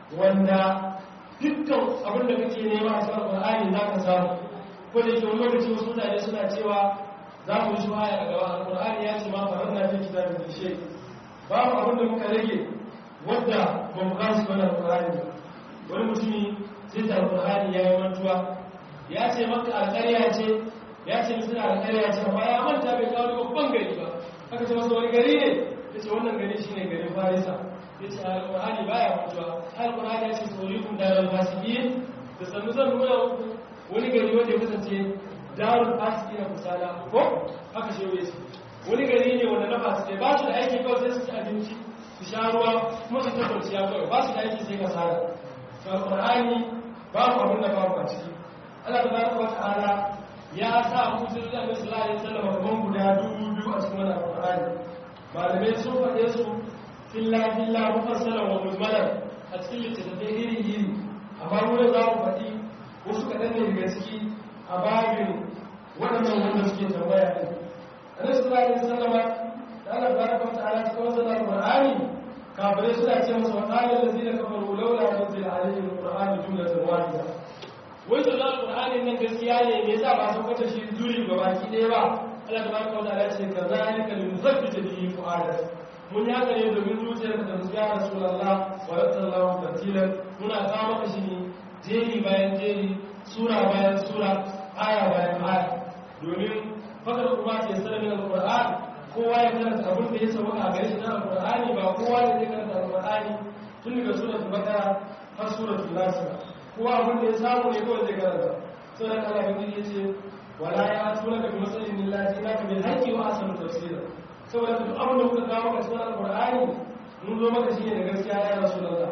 Speaker 2: wanda dukkan abin da kake nema a cikin alqur'ani za ka samu ko da yake wani lokaci wasu mutane suna cewa za mu yi shuhaya a gaba alqur'ani ya ce ma faranna fi kitabin bishe babu abin da muka rage wadda ba mu kasu wannan alqur'ani ba wani mutumi sai ta alƙur'ani ya yi mantuwa ya ce maka alƙarya ce ya ce mutum alƙarya ce amma ya manta bai kawo babban gari ba aka ce masa wani gari ne ya ce wannan gari shi ne garin farisa ya ce alƙur'ani ba ya mantuwa alƙur'ani ya ce saurikun darar fasiki da sannu zan nuna wani gari wanda ya kasance darul fasiki na kusala ko haka shi ya ce wani gari ne wanda na fasiki ba su da aiki kawai sai su ci abinci su sha ruwa kuma su tabbaci ya kawai ba su da aiki sai kasala alƙur'ani babu abin da babu a ciki Allah ta baraka wa ta'ala ya sa mutum da Annabi sallallahu alaihi wasallam kaman guda dubu biyu a cikin wannan alƙur'ani malamai sun faɗe su filla filla mufassalan wa mujmalan a cikin littattafai iri iri amma mu za mu faɗi wasu kaɗan ne daga ciki a babin waɗannan wanda suke tambaya ɗin Annabi sallallahu alaihi wasallam da Allah baraka wa ta'ala cikin wannan alƙur'ani kafirai suna ce masa waɗanda da zina kafaru laula yanzu da alayhi alƙur'ani jumlatan wahida wai to zan alƙur'ani nan gaskiya ne me yasa ba san kwata shi duri ga baki ɗaya ba Allah tabaraka wa ta'ala ce kazalika linusabbita bihi fu'adak mun yi haka ne domin zuciyarka da musu ya rasulullah wa sallallahu tartilan muna kawo maka shi ne jeri bayan jeri sura bayan sura aya bayan aya domin fakar kuma ke sanar da alƙur'ani kowa ya karanta abin da ya sauka a gare shi na alƙur'ani ba kowa ne zai karanta alƙur'ani tun daga suratul baqara har suratul nas kowa abin da ya samu ne kawai zai karanta sai da Allah bin ya ce wala ya tuna ka bi masalin lillahi naka bil haqqi wa asanu tafsira saboda duk abin da kuka kawo maka cikin alƙur'ani mun zo maka shine da gaskiya ya rasulullah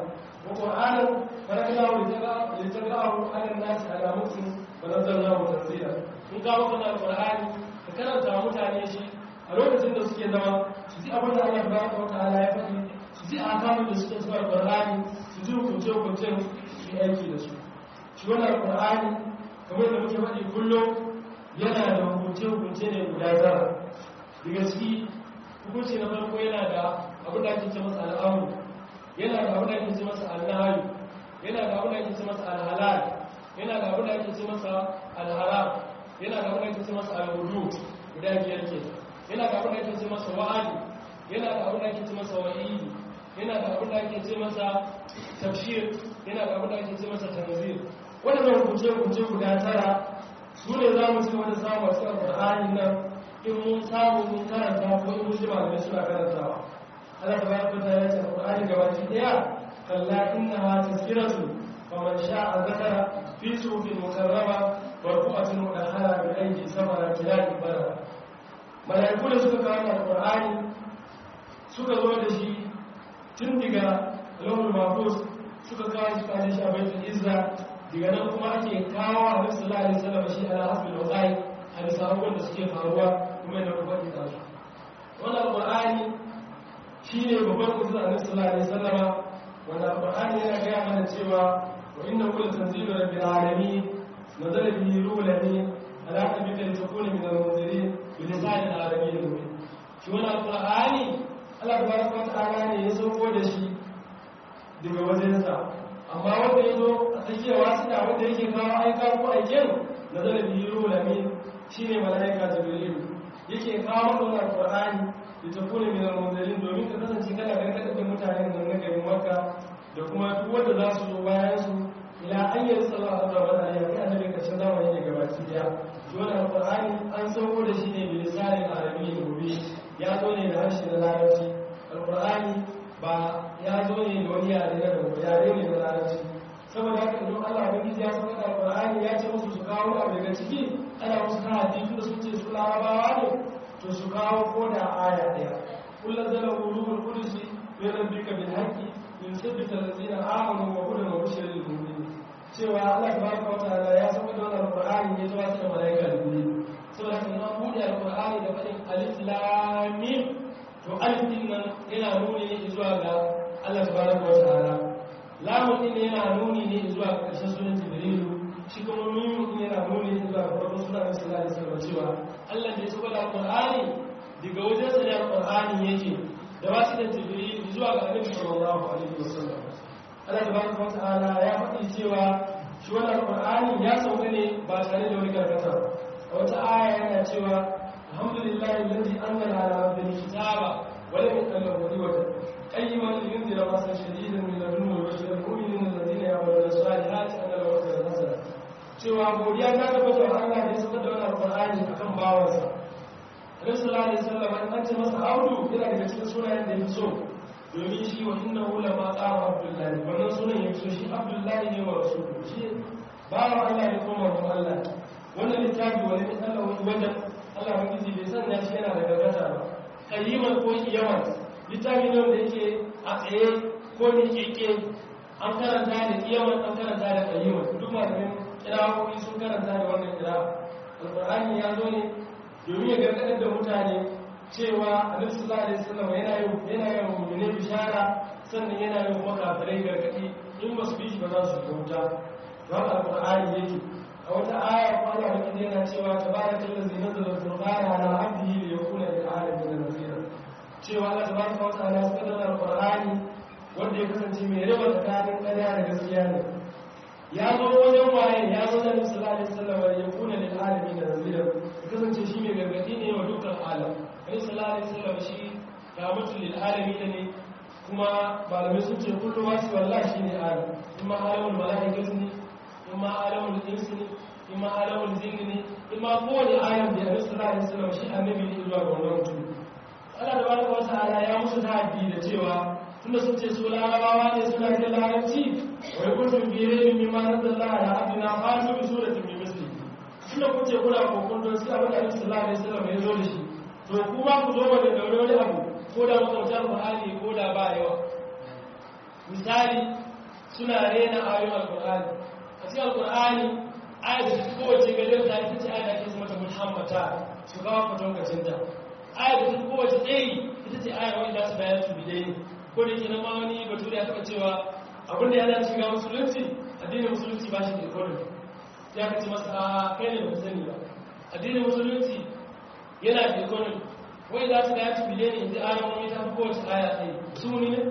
Speaker 2: wa qur'anan faraqnahu litaqra'ahu 'ala an-nasi 'ala muktin wa nazzalnahu tanzila mun ga maka da qur'ani ka karanta wa mutane shi a lokacin da suke zama su ji abin da Allah tabaraka wa ta'ala ya faɗi su ji akamun da suke zuwa qur'ani su ji hukunce hukuncen su yi aiki da su shi wannan qur'ani kamar da muke faɗi kullum yana da hukunce hukunce ne guda tara daga ciki hukunci na farko yana da abin da ake ce masa al'amu yana da abin da ake ce masa al'ahayu yana da abin da ake ce masa al'halal yana da abin da ake ce masa al'haram yana da abin da ake ce masa al'udu guda biyar ke yana da abin da ake ce masa wa'adi yana da abin da ake ce masa wa'idi yana da abin da ake ce masa tafshir yana da abin da ake ce masa tanzir waɗannan hukunce-hukunce guda tara su ne za mu ci wani samun cikin alƙur'ani nan in mun samu mun karanta ko in mun ji malamai suna karantawa Allah ta bayar da ya ce alƙur'ani gabaki ɗaya kalla inna ha tazkiratu fa man sha'a zakara fi sufin mukarrama marfu'atin mudahhara bi aidi samara kilal bara malaiku da suka kawo alƙur'ani suka zo da shi tun daga lahul mahfuz suka kawo shi kanin shi a baitul izza daga nan kuma ake kawo a nabi sallallahu alaihi wasallam shi ala hasbi al-waqai a bisa abubuwan da suke faruwa kuma da kuma da su wannan alqur'ani shine babban mutum annabi sallallahu alaihi wasallam wannan alqur'ani yana gaya mana cewa wa inna kullu tanzilu rabbil alamin nazala bihi ruhul amin ala qalbika litakuna min al-munzirin bi lisanin arabiyyin mubin shi wannan alqur'ani Allah tabaraka wa ta'ala ne ya sauko da shi daga wajensa amma wanda ya zo a tsakiyar wasu da wanda yake kawo aika ko aiken na zara biyu lamin shi ne mala'ika jibrilu yake kawo maka wannan qur'ani da ta kone min al-munzalin domin ka kasance kana gargaɗa da mutanen nan na garin makka da kuma duk wanda za su zo bayan su ila an yi sallallahu alaihi wa sallam ya kai annabi karshen zamani ne gabaki daya to wannan qur'ani an sauko da shi ne bi lisanin arabiyyin mubin ya zo ne da harshe na larabci alqur'ani ba ya zo ne da wani yare na daga yare ne na larabci saboda haka idan Allah ubangiji ya saka da alqur'ani ya ce musu su kawo abu daga ciki ana musu ta hadisi da sun ce su larabawa ne to su kawo ko da aya daya kullu zala ruhul qudus min rabbika bil haqqi yusabbita allazina amanu wa hudan wa bushra lil mu'minin cewa Allah tabaraka wa ta'ala ya saka da wannan alqur'ani ya zo da malaika da guri saboda haka an bude alqur'ani da fadin alif lam mim to alif din nan yana nuni ne zuwa ga Allah tabaraka wa ta'ala lamun din yana nuni ne zuwa ga ƙarshen sunan jibrilu shi kuma mimu din yana nuni ne zuwa ga farkon sunan sallallahu alaihi wasallam cewa Allah da ya saba da alqur'ani daga wajen sa ne alqur'ani yake da wasu da jibrilu zuwa ga annabi sallallahu alaihi wasallam Allah tabaraka wa ta'ala ya faɗi cewa shi wannan alqur'ani ya sauka ne ba tare da wani karkata a wata aya yana cewa alhamdulillahi alladhi anzala ala abdihi kitaba wa lam yatallab wadiwata qayyiman liyunzira ba'san shadidan min ladunhu wa yubashshira al-mu'minina alladhina ya'maluna as-salihati anna lahum ajran hasana cewa godiya ta tabbata wa Allah da ya saka da wannan alqur'ani akan bawansa Annabi sallallahu alaihi wasallam an ce masa Abdu yana daga cikin sunayen da yake so domin shi wa innahu lama qama Abdullahi wannan sunan yake so shi Abdullahi ne wa rasuluhu shi bawan Allah ne kuma manzon Allah wannan littafi wani ne Allah wani wajen Allah ubangiji bai sanya shi yana da gargata ba qayyiman ko kiyaman littafi ne wanda yake a tsaye ko ne keke an karanta da kiyaman an karanta da qayyiman duk malamin kirawoyi sun karanta da wannan kira alqur'ani ya zo ne domin ya gargadar da mutane cewa annabi sallallahu alaihi wasallam yana yin yana yin mu'mini bishara sannan yana yin makafirai gargadi in ba su bi shi ba za su wuta don alqur'ani yake a wata aya ko Allah baki yana cewa tabarakal ladzi nazzala al-furqana ala 'abdihi liyakuna lil 'alamin nadhira cewa Allah tabaraka wa ta'ala ya saka al-qur'ani wanda ya kasance mai raba tsakanin ƙarya da gaskiya ne ya zo wajen waye ya zo da Nabi sallallahu alaihi wasallam ya kuna lil 'alamin nadhira ya kasance shi mai gargadi ne wa dukkan alam Nabi sallallahu alaihi wasallam shi rahmatul lil 'alamin ne kuma malamai sun ce kullu wasu wallahi shine alam kuma alamul malaikatu ne imma alamul insi ne imma alamul jinni ne imma kowane alam da annabi sallallahu alaihi wasallam shi annabi ne zuwa ga wannan mutum Allah da baraka wa ta'ala ya musu ta'addi da cewa tunda sun ce su larabawa ne suna da larabci wai kuntum bi raybin mimma nazzalna ala abdina fatu bi suratin min misli tunda kun ce kuna kokon don sai abin da annabi sallallahu alaihi wasallam ya zo da shi to kuma ku zo da daure wani abu ko da makautar Qur'ani ko da ba yawa misali suna rena ayoyin alkur'ani a cikin alkur'ani ayat da ta kowace gajar ta ita ce ayat da ake zama ta muhammata su kawo kwatankwacin ta ayat da ta kowace tsayi ita ce ayat wani za su bayan su bidai ko da ke na ma wani bature ya taɓa cewa abin da ya dace shiga musulunci addinin musulunci ba shi da economy sai aka ce masa a kai ne ba ku sani ba addinin musulunci yana da economy wai za su da ya ci bile ne inda ayon wani ta fi kowace aya ɗaya sumuni ne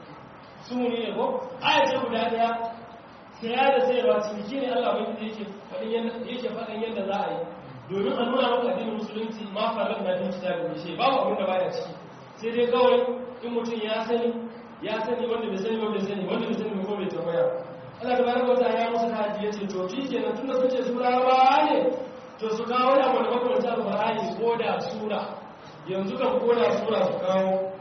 Speaker 2: sumuni ne ko aya ce guda ɗaya saya da sayarwa ciniki ne allah wani da yake faɗin yadda za a yi domin a nuna maka addinin musulunci ma farar na din kita da mishe babu abin da baya ciki sai dai kawai in mutum ya sani ya sani wanda bai sani wanda bai sani wanda bai sani ko bai tambaya Allah da baraka wata ya musu haji ya ce to shi kenan tunda sun ce su rawa ne to su kawo da wani makaranta alqur'ani ko da sura yanzu kan ko da sura su kawo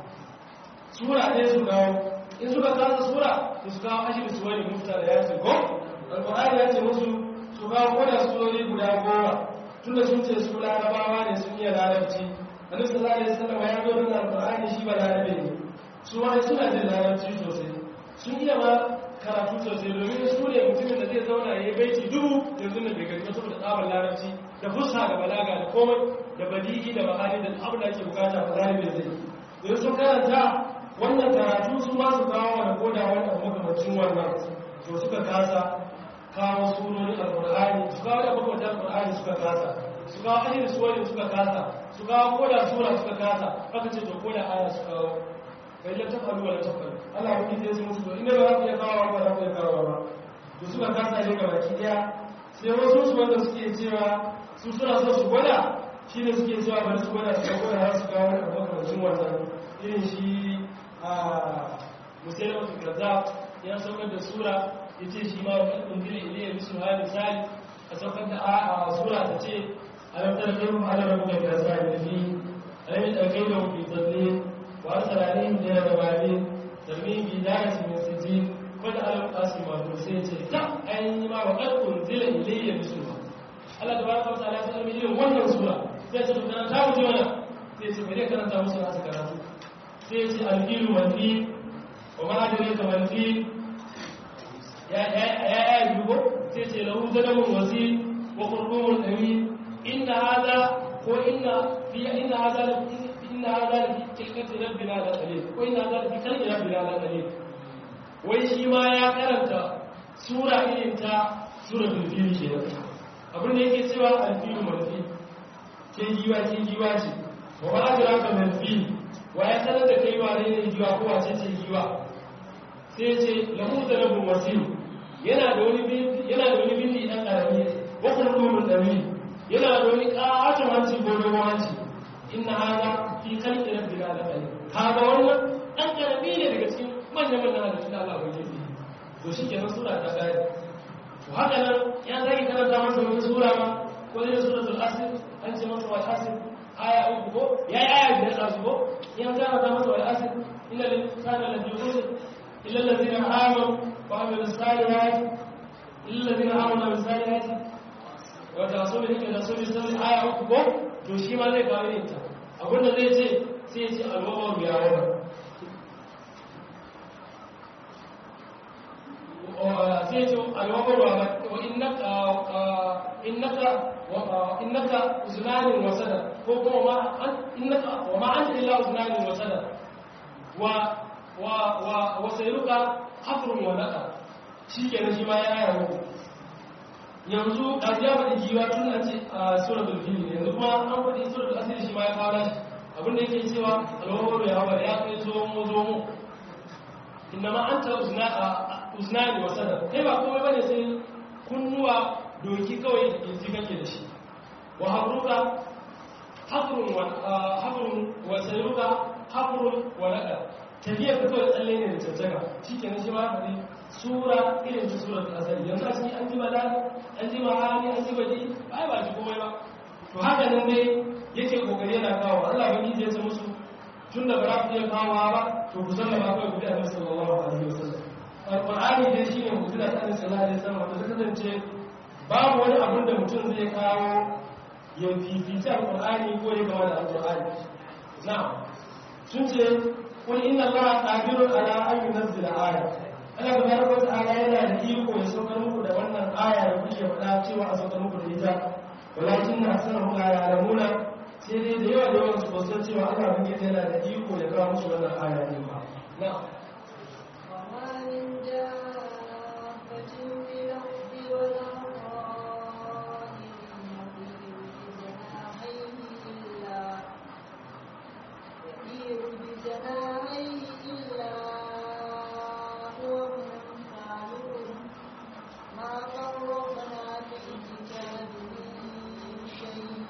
Speaker 2: sura ɗaya su kawo in suka kasa sura to su kawo ashirin su wani mufta da ya ce ko alqur'ani ya ce musu su kawo ko da surori guda goma tunda sun ce su larabawa ne sun iya larabci annabi sallallahu alaihi wasallam ya zo da alqur'ani shi ba larabe ne su ma suna jin larabci sosai sun iya ma karatu sosai domin su ne mutumin da zai zauna ya yi baiti dubu yanzu da bai gani ba saboda tsabar larabci da fusa da balaga da komai da badigi da bahari da abin da ake bukata ba zai zai don sun karanta wannan karatu su ma su kawo wani koda wani abu makamacin wannan to suka kasa kawo sunonin alkur'ani su kawo da makamacin alkur'ani suka kasa su kawo ajiyar suwarin suka kasa su kawo koda sura suka kasa aka ce to koda aya su kawo bai la tafalu wala tafalu Allah wani zai su musu to inda ba za ku iya kawo ba za ku iya kawo ba to suka kasa ne ga baki daya sai wasu su wanda suke cewa su suna so su gwada shi ne suke cewa bari su gwada su gwada har su kawo wani abu kamar wannan irin shi a musayi wasu gaza ya saukar da sura ya ce shi ma wani kundiri iliyar bisu ha misali a saukar da a sura ta ce alamtar kai mu ala rabu da gaza da fi alamin ɗaukai da wuki tsalle وأرسل عليهم إلى جبالين ترميهم بإدارة من سجين قد ألم قاسم وكرسي تا أي ما وقد أنزل إلي بسورة Allah tabaraka wa ta'ala ya sanar irin wannan sura sai ce dan ta wuce wannan sai ce bare karanta musu na su karatu sai ce al-filu wal fil wa ma adraka wal fil ya ya ya ya yugo sai ce lahu zalamun wasi wa qurrumun amin inna hadha ko inna fi inna hadha inna hadha fi tilkati rabbina la qalil ko inna hadha fi khalqi rabbina la qalil wai shi ma ya karanta sura irin ta suratul fil kenan abin da yake cewa al-fil marfi ke giwa ke giwa ce wa ba adraka mal fil wa ya sanar da kai wa ne giwa ko wace ce giwa sai ce lahu dalabun wasil yana da wani yana da wani bindi dan karami wa qurrun dami yana da wani katon hanci ko dogon hanci inna hada fi khalqi rabbina la qalil kaga wannan dan karami ne daga cikin manyan manyan halittun Allah ba yake to shi kenan sura ta kai to haka nan ya zaki karanta masa wata sura ma ko ne suratul asr an ce masa wal asr aya uku ko yayi aya biyar da su ko ya karanta masa wal asr inna lil insani lafi khusr illa alladhina amanu wa amilus salihati illa alladhina amanu wa amilus salihati wa tawasaw bil haqqi wa tawasaw bis sabr aya uku ko to shi ma zai kawo ita abinda zai ce sai ya ce alwawar ya wara sai ce alwawar wa innaka innaka uznanin wasada ko kuma ma innaka wa ma anta illa uznanin wasada wa wa wa wa sayruka hafrun wa naka shikenan shi ma ya aya muku yanzu da ya faɗi jiwa tun a ce a suratul fil yanzu kuma an faɗi suratul asr shi ma ya kawo shi abin da yake cewa alwawar ya hawa ya kai zo mu zo mu inna ma anta uzna uznani wa sadar kai ba komai bane sai kunnuwa doki kawai yanzu kake da shi wa habruka habrun wa habrun wa sayruka habrun wa nada tafiya ka kawai tsalle ne da cancaga shikenan shi ma faɗi sura irin ta sura ta asali yanzu a cikin an ji bala an ji mahani an ji badi ai ba ji komai ba to haka nan dai yake kokari yana kawo Allah ba ki zai musu tun da ba za ku iya kawo ba to ku sallama kawai ku bi annabi sallallahu alaihi wasallam alqur'ani dai shine mu'jiza ta annabi sallallahu alaihi wasallam to kasance babu wani abin da mutum zai kawo ya fifici alqur'ani ko ya gama da alqur'ani na'am sun ce qul inna allaha qadirun ala an yunzila aya Allah tabaraka wa ta'ala yana da iko ya saukar muku da wannan aya da kuke faɗa cewa a saukar muku da ita walakin na sanar la ya'lamuna sai dai da yawa da yawan su ba san cewa Allah bin yana da iko ya kawo musu wannan aya din ba na'am
Speaker 1: وما من دابة في الأرض ولا طائر يطير بجناحيه إلا يطير بجناحيه إلا هو أمثالكم ما فرطنا في الكتاب من شيء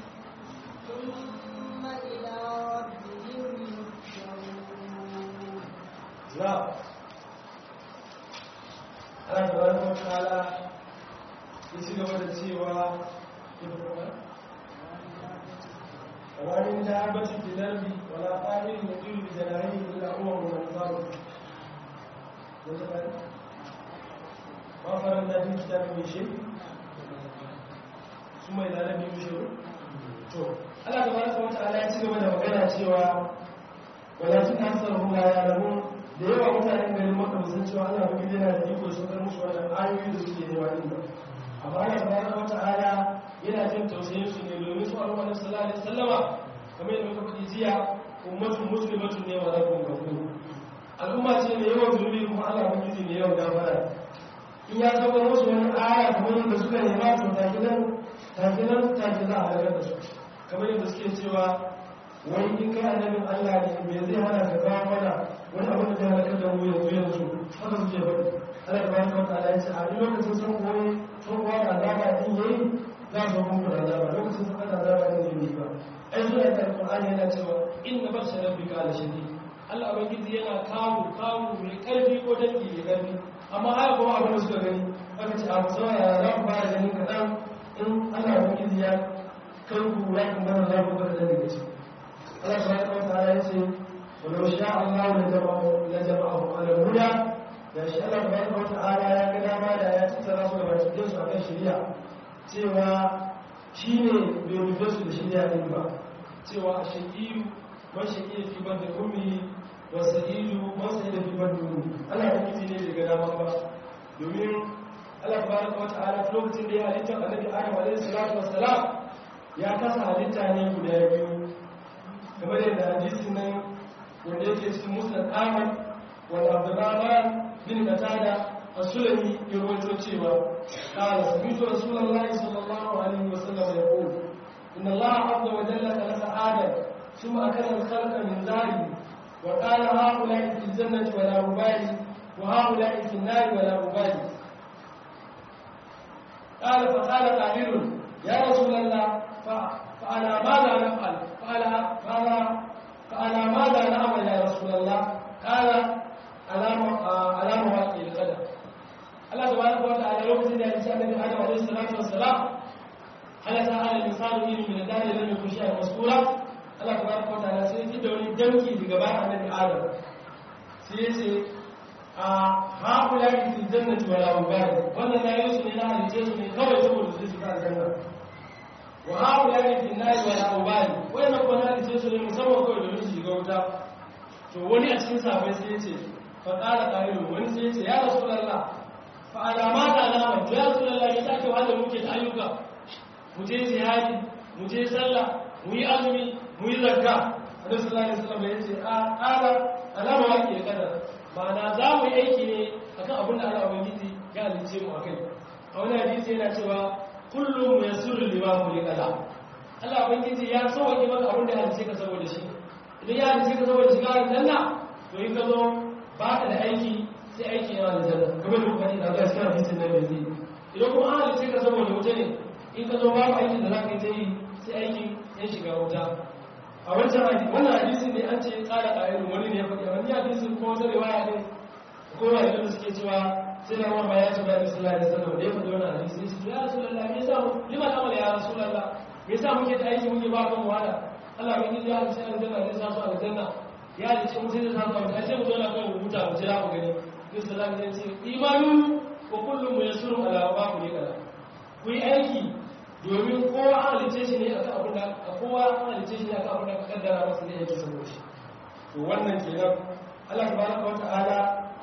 Speaker 1: ثم إلى ربهم يحشرون
Speaker 2: نعم Allah tabaraka wa ta'ala ya ci gaba da cewa ومن دابة في الأرض ولا طائر يطير بجناحيه إلا هو منظر ما فرضنا في الكتاب من شيء ثم إذا لم يشروا to Allah tabaraka wa ta'ala ya ci gaba da magana cewa walakin aktharuhum la ya'lamun da yawa mutanen garin Makka ba san cewa Allah ba yana da iko saukar musu wannan ayoyi da suke nema din ba amma Allah tabaraka wa ta'ala yana jin tausayin su ne domin su Annabi sallallahu alaihi wasallama kamar yadda muka faɗi jiya ummatun muslimatun ne wa rabbun ghafur al'umma ce mai yawan zunubi kuma Allah ba ne yawan gafara in ya saukar musu wani aya kamar yadda suka nema to takilan takilan takilan a daga da su kamar yadda suke cewa wai in kai annabin Allah ne me zai hana ka kawo mana wani abin da zai halakar da mu yanzu yanzu haka suke faɗi Allah ta baraka wata ala yace a duk lokacin sun koyi sun kowa da azaba din yayi za su muku da azaba lokacin sun kada azaba din yayi ba ai zuwa da Qur'ani yana cewa inna barsha rabbika la shadid Allah ubangiji yana kawo kawo mai karfi ko dangi mai karfi amma haka kuma abin da suka gani aka ce a saurara za ku fara ganin kaɗan in Allah ubangiji ya kai ku ya kuma za ku ga kaɗan daga ciki Allah subhanahu wa ta'ala yace walau sha Allah la jama'u la jama'u ala huda da shi Allah subhanahu wa ta'ala ya ga dama da ya tattara su da bakin su akan shari'a cewa shine bai rufe su da shari'a din ba cewa shaqiyu man shaqiya fi bada ummi wa sa'idu man sa'ida fi bada ummi Allah ya kiti ne daga dama ba domin Allah subhanahu wa ta'ala lokacin da ya halitta annabi Adam alaihi salatu wassalam ya kasa halitta ne guda biyu kamar yadda hadisin nan wanda yake cikin musnad ahmad wal abdurrahman bin qatada as-sulami ya rawaito cewa qala sami'tu rasulullahi sallallahu alaihi wasallam yaqul inna allaha azza wa jalla khalaqa adam thumma akala al-khalqa min dhari wa qala ha'ula'i fil jannati wa la ubali wa ha'ula'i fil nari wa la ubali قال فقال قائل يا رسول الله فعلى ماذا نفعل قال قال فعلى ماذا نعمل يا رسول الله قال على على مواقع القدر الله تبارك وتعالى lokacin da ya ce annabi Adam alaihi salatu wassalam halaka ala insanu ilmi min dali lam yakun shay'an masura Allah tabaraka wa ta'ala sai ya da wani danki daga bayan annabi Adam sai ya ce a haƙula fi jannati wala ubali wannan na yi su ne na halice su ne kawai saboda su shiga aljanna wa haƙula fi nari wala ubali wannan kuma na halice su ne musamman kawai domin su shiga wuta to wani a cikin sabai sai ya ce fa ƙara ƙa'ilu wani sai ya ce ya rasu lalla fa alama da alama to ya rasu lalla ya sake wanda muke ta ayyuka mu je jihadi mu je sallah mu yi azumi mu yi zakka annabi sallallahu alaihi wasallam ya ce a ƙara alama wa ke kadar ma'ana za mu yi aiki ne akan abin da Allah ubangiji ya halice mu akai a wani hadisi yana cewa kullum yasurru lima khuliqala Allah ubangiji ya sauke maka abin da ya halice ka saboda shi idan ya halice ka saboda shiga aljanna to in ka zo ba ka da aiki sai aiki yana aljanna kamar da kuma da Allah ya hadisin nan yanzu idan kuma an halice ka saboda wuta ne in ka zo ba ka aiki da za ka yi ta yi sai aiki ya shiga wuta a wancan hadisi wannan hadisin ne an ce tsara ƙa'irin wani ne ya faɗi wani hadisin ko wata riwaya ne ko wani da suke cewa sai na wani ya ce bayan sallallahu alaihi wasallam da ya faɗi wannan hadisi ya ce ya rasulullah me yasa lima ta ya rasulullah me yasa muke ta aiki muke ba kan wahala Allah bai ji ya halice aljanna ne sa su aljanna ya halice mu sai da sa su aljanna sai mu zo na kan rubuta mu jira mu gani sai sallallahu alaihi wasallam ya ce imanu wa kullum muyassirun ala ma kulika ku yi aiki domin kowa an halice shi ne akan abin da kowa an halice shi ne akan abin da ka kaddara masa ne yake saboda shi to wannan kenan Allah tabaraka wata'ala ya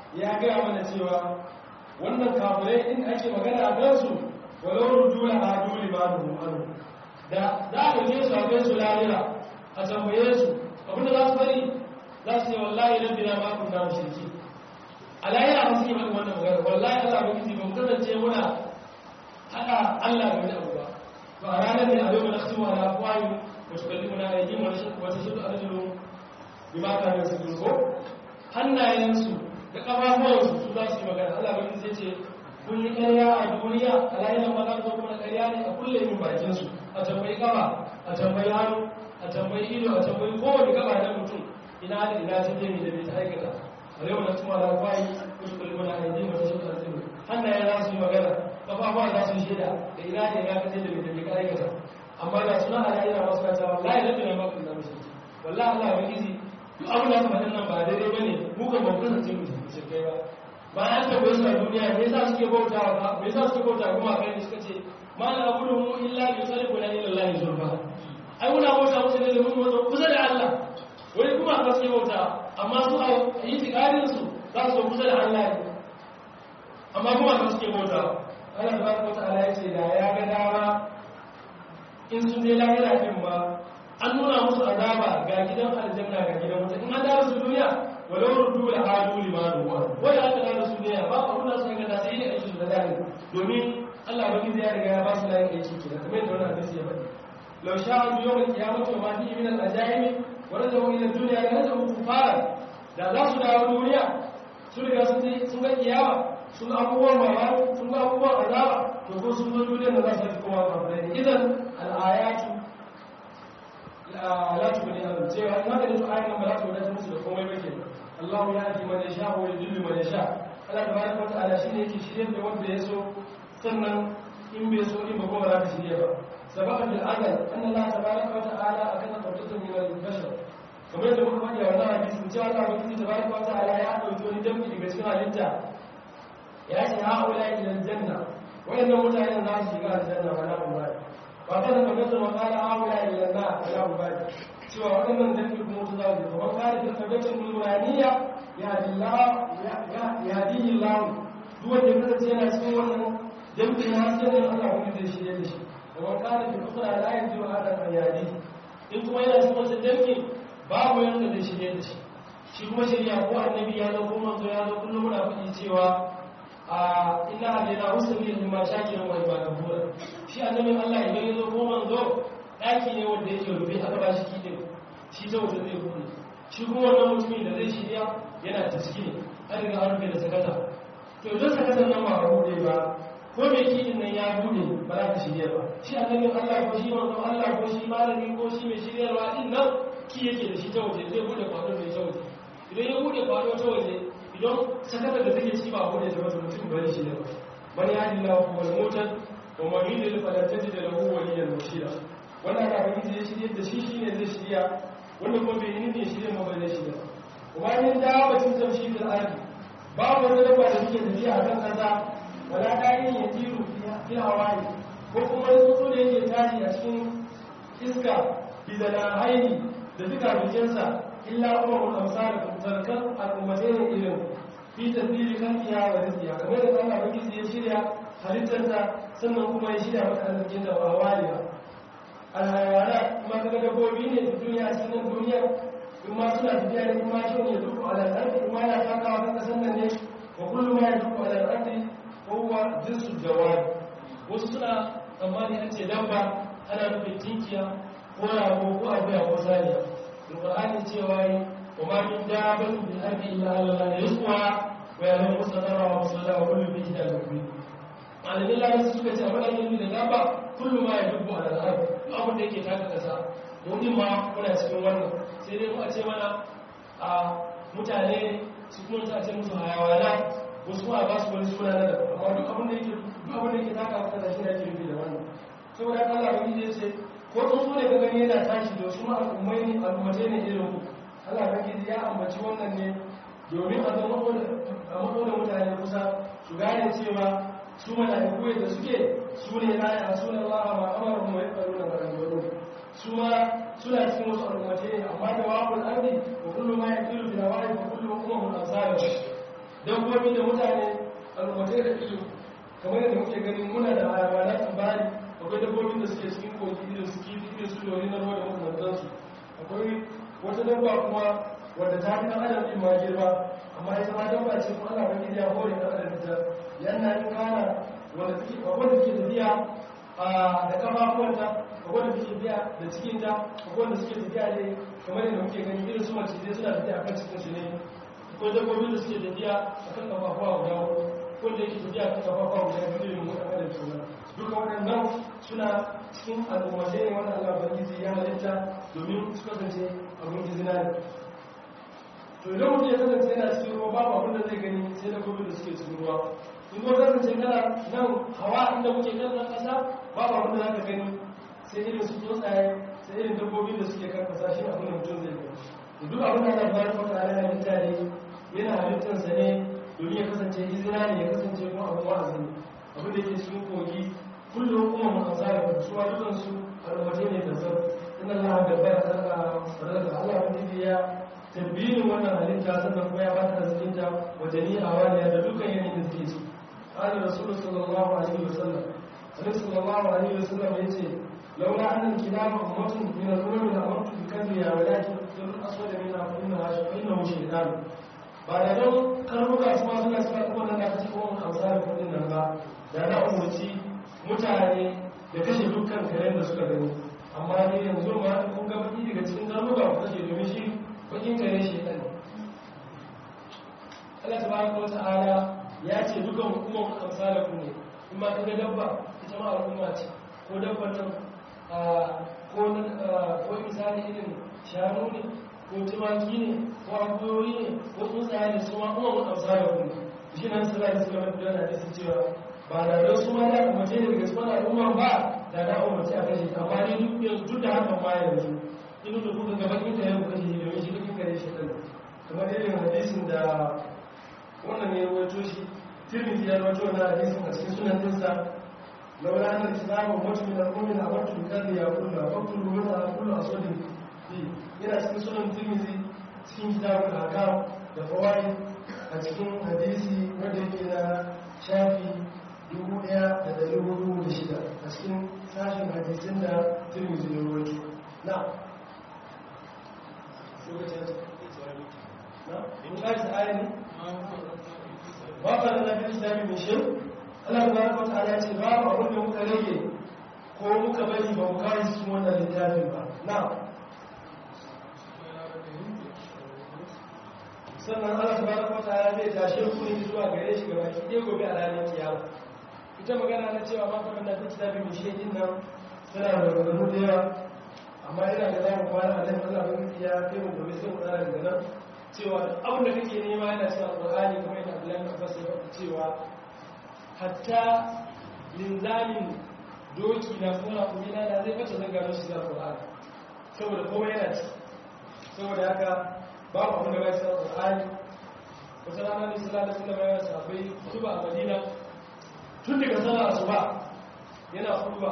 Speaker 2: gaya mana cewa wannan kafirai in ake magana a kansu walau rujula a dole ba da umaru da za a ɗauke su a kai su lahira a tambaye su abinda za su bari za su yi wallahi nan bina ba ku kama shirki a lahira ba su yi mana wannan magana wallahi allah ba kiti ba mu kasance muna haɗa allah da wani abu ba to a ranar ne a yau na su ala kwayo wasu kalli muna aiki wata shi da arzikin bi ma ka da su ko hannayensu da ƙafafuwansu su za su yi magana allah ba kiti ce kun yi ƙarya a duniya a lahira ba za ku zo kuma ƙarya ne a kulle yin bakinsu a tambayi ƙafa a tambayi hannu a tambayi ido a tambayi kowane gaba na mutum ina da ina ta dai da bai ta aikata a yau na tuma da kwayi kusa kullu na aidi mata shi da zai hannaye za su yi magana kafafuwa za su shaida da ina da ina ka dai da bai da bai ka aikata amma da suna a lahira masu kata wallahi da bai ba ku da mushi wallahi Allah ya gizi duk abin da aka faɗa nan ba daidai bane mu kan ba ku kasance mu shirkai ba ba an tabbai su a duniya me yasa suke bautawa ba me yasa suke bautawa kuma kai suka ce ma na abudu mu illa bi sarfuna ila Allah zulfa ai muna bauta musu ne domin wato kusa da Allah wani kuma aka suke bauta amma su a yi tikarin su za su kusa da Allah ne amma kuma aka suke bauta Allah ta baka wata ala yace da ya ga dama in sun je lahira din ba an nuna musu azaba ga gidan aljanna ga gidan wuta in an dawo su duniya walau rudu la hadu limanu wa wai aka dawo su duniya ba abun da suka ga sai ne aiki da dani domin Allah ba gizi ya riga ya ba su layin aiki kenan kamar yadda wannan hadisi ya faɗi لو شاءوا يوم القيامة وما فيه من الأجائب ورجعوا إلى الدنيا لرجعوا كفارا da za su dawo duniya sun riga sun ga kiyama sun ga abubuwan mamaki sun ga abubuwan azaba to ko sun zo duniya da za su yi kowa kafirai ne idan al'ayatu la tubni an cewa in haka da su ayan ba za su wadata musu da komai ba ke Allahu ya ati man yasha wa yudillu man yasha Allah tabaraka wa ta'ala shine yake shirye da wanda ya so sannan in bai so in ba ko ba za ka shirye ba سبق في الأزل أن الله تبارك وتعالى أكد قبضة من البشر kamar yadda muka faɗi a wannan hadisin cewa Allah ba kiji tabaraka wa ta'ala ya dauki wani dambi daga cikin halitta ya ce ha ula ila aljanna wayannan mutanen za su shiga aljanna wa la ubadi ba kada ka ga wa qala ha ula ila na wa la ubadi cewa wayannan dambi kuma su za su kuma kare da tabbacin nuraniya ya dillah ya ya dillah duk wanda ya kasance yana cikin wannan dambi na sai Allah ba kiji shi da shi ومن كان في الأخرى لا يجوز هذا الرياضي in kuma yana cikin wasu dangi babu yanda zai shirye da shi shi kuma shirya ko annabi ya zo ko manzo ya zo kullum muna faɗi cewa a inna hadina usuli min ma shakirin wa ibadahura shi annabin Allah idan ya zo ko manzo daki ne wanda yake rufe aka ba shi kidin shi ta wata zai bude shi kuma wannan mutumin da zai shirya yana taskini an riga an rufe da sakata to idan sakatan nan ba a bude ba ko mai kidin nan ya bude ba za ka shirya ba shi annabin Allah ko shi manzo Allah ko shi malami ko shi mai shiryarwa din nan ki yake da shi ta waje zai bude kwado mai ta waje idan ya bude kwado ta waje idan sakatar da take ciki ba bude ta waje mutum bari shi ne man ya ji lahu wal mutan wa man yudil falan tajid lahu waliyan murshida wannan da baki ya shirye da shi shine zai shirya wanda kuma bai yi ne shirye ma bai shirya kuma yin da batun tamshi fil ardi babu wani dabba da suke tafiya a kan kasa wala ɗayin ya tiru fi hawaii ko kuma tsuntsu da yake tashi a cikin iska bizana haini da duka bikinsa illa kuma mun amsa da zarkar al'ummatai ne irin fi tasiri kan iya wa rizkiya kamar da Allah baki ya shirya halittarsa sannan kuma ya shirya maka arzikin da ba wali ba alhayawana kuma kaga dabbobi ne da duniya a cikin duniya in ma suna tafiya ne kuma shi ne duk al'ardi kuma yana takawa kan kasan nan ne wa kullum ya duk al'ardi kowa jinsu jawabi wasu suna tsammani an ce dabba ana nufin tinkiya ko rago ko abuya ko saniya alqur'ani cewa yi wa ma min dabbatin bil ardi illa allah rizqa wa ya'lamu mustaqarra wa mustaqarra wa kullu fi kitabin mubin malamin lafi suka ce abin da yake da dabba kullu ma ya dubbu ala al-ard duk abin da yake taka kasa mu din ma muna cikin wannan sai dai mu a ce mana a mutane su kuma ta ce musu hayawana wasu ma ba su wani suna na daban amma duk abin da yake duk abin da yake taka kasa shi ake nufi da wannan saboda haka Allah bai ce ko tsuntsu ne ka gani yana tashi da su al'ummai ne al'ummatai ne irin ku Allah bangiji ya ambaci wannan ne domin a zama a matso da mutane kusa su gane cewa su mala'iku da suke su ne la ya asuna Allah ma amara mu ya faru da maganganu su ma suna cikin wasu al'ummatai ne amma da wa'ul ardi wa kullu ma yaqilu bi nawa'i wa kullu ummun ansara dabbobi da mutane al'ummatai da ido kamar yadda muke gani muna da hayawana tsibari akwai dabbobin da suke cikin kogi irin su kifi irin su dori na ruwa da makamantansu akwai wata dabba kuma wadda ta fi ɗan adam ɗin ma girma amma ita ma dabba ce kuma ana wani ya hore ɗan adam ita yana yin kana wanda take akwai da take tafiya da kafafuwanta akwai da take tafiya da cikinta akwai da suke tafiya ne kamar yadda muke gani irin su mace zai suna tafiya kan cikin su ne akwai dabbobin da suke tafiya akan kafafuwa guda huɗu wanda yake tafiya kan kafafuwa guda biyu irin mu ɗan adam kenan duka waɗannan suna cikin al'ummatai ne wanda Allah Ubangiji ya halitta domin su kasance abin izina ne to idan mutum ya kasance yana cikin ruwa babu abin da zai gani sai da gobe da suke cikin ruwa in kuma kasance kana nan hawa inda muke kan nan ƙasa babu abin da za ka gani sai irin su tsuntsaye sai irin dabbobin da suke kan ƙasa shi abin da mutum zai gani da duk abin da Allah ya fara ala halitta ne yana halittarsa ne domin ya kasance izina ne ya kasance kuma abin wa'azi ne abin da yake cikin kogi kullum kuma mun azara da su dukan su al'ummatai ne da zan inna Allah da bai sarka sarka Allah wanda ya tabbinin wannan halitta sannan kuma ya ba ta arzikinta wa jami'a waliya da dukkan yanayin da suke ci qala rasul sallallahu alaihi wasallam annabi sallallahu alaihi wasallam yace laula anna kilama ummatun min al-umam la amartu bi kadriya walakin tul aswad min innaha innahu shaytan ba da don karnuka su ma suna suka kuma nan da kace kuma amsar kudin nan ba da na umurci mutane da kashe dukkan karen da suka gani amma ne yanzu ma kun ga baki daga cikin karnuka ku kashe domin shi bakin kare shi ɗan Allah ta baraka wa ta'ala ya ce dukan hukumar amsala ku ne in ma kaga dabba ita ma al'umma ce ko dabban nan ko ko misali irin shanu ne ko tumaki ne ko akuyoyi ne ko tsuntsaye ne su ma kuma amsala ku ne shi nan sallallahu alaihi wasallam da hadisi cewa ba da don su ma da umarce ne daga cikin al'umma ba da na umarce a kashe amma ne duk yanzu duk da hakan ma yanzu inu da kuka gaba inda ya kuka shi domin shi duk kare shi ɗan kamar irin hadisin da wannan ne wato shi tirmidhi ya rawaito wannan hadisin a cikin sunan dinsa laula anna al-islamu mutu min al-mu'min amartu bi kadhi ya kullu faqulu min al-kullu aswadin fi yana cikin sunan tirmidhi cikin kitabul ahkam da fawaid a cikin hadisi wanda yake na shafi dubu ɗaya da ɗari hudu da shida a cikin sashen hadisin da tirmidhi ya rawaito na Waƙar da fi islami mai shi, Allah ta wata ala ce babu abin da muka rage ko muka bari ba mu kare cikin wannan littafin ba. Na. Sannan Allah ta baraka wata ala zai tashe ku ne zuwa gare shi gaba ki ɗaya gobe a ranar kiyama. Ita magana na cewa ma kamar da fi islami mai shi din nan tana da maganganu da yawa amma yana da zama kwana a nan Allah ban ya kai mu gobe sai mu tsara daga nan cewa abin da kake nema yana cikin alqur'ani kuma yana Abdullahi Abbas ya faɗi cewa hatta linzamin doki na kuma kuma da zai fata zanga don shi alqur'ani saboda komai yana ci saboda haka babu abin da bai cikin alqur'ani wata rana ne sallallahu alaihi wasallam ya sabai kutuba a Madina tun daga sallar asuba yana kutuba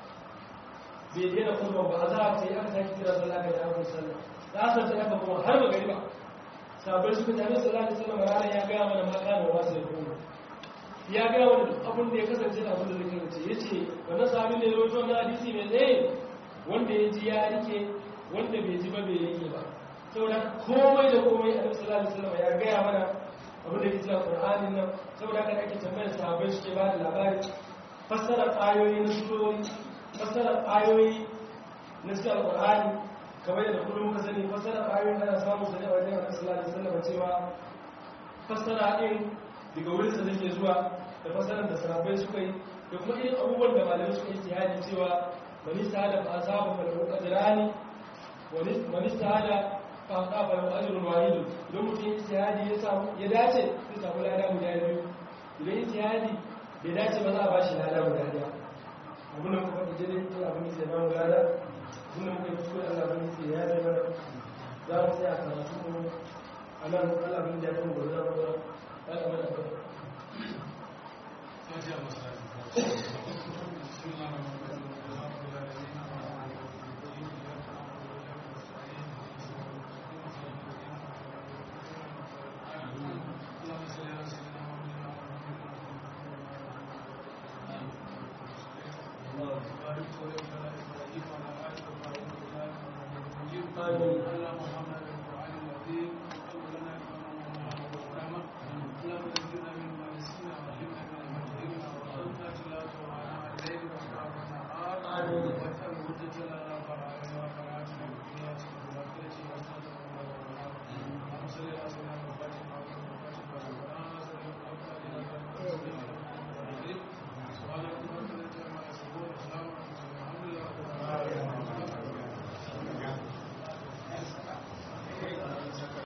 Speaker 2: bai daina kurban ba a za a ce aka sake kira sallah ga jami'in sallah da asa sai aka kuma har ba gari ba sabai suka jami'in sallah da sallah ranar ya gaya mana maka da wasu ya kuma ya gaya mana duk abin da ya kasance da abin da zai kasance ya ce wannan sabin da ya rawaito wannan hadisi mai tsaye wanda ya ji ya rike wanda bai ji ba bai rike ba saboda komai da komai a nabi sallallahu alaihi wasallam ya gaya mana abin da ke cikin qur'anin nan saboda haka ake tambayar sahabbai suke ba da labari fassara ayoyi na surori fassarar ayoyi na cikin alƙur'ani kamar yadda kullum muka sani fassarar ayoyi ana samun sa ne a wajen annabi sallallahu alaihi wasallam cewa fassara din daga wurin sa take zuwa da fassarar da sahabbai suka yi da kuma irin abubuwan da malamai suka yi tihadi cewa man istahada fa asaba fa lahu ajrani wa man istahada fa aqaba lahu ajrun wahid idan mutum istihadi ya samu ya dace zai samu lada guda biyu idan istihadi bai dace ba za a bashi lada guda daya abin da muka faɗi jini Allah bin sai ba mu gada abin da muka yi kuskure Allah bin sai ya zai mana za mu tsaya karatu mu a nan Allah bin da ya kan gobe za mu ga ya kama da kai
Speaker 3: اللهم صل على
Speaker 2: آمين
Speaker 3: اللهم ارحمنا بالقران العظيم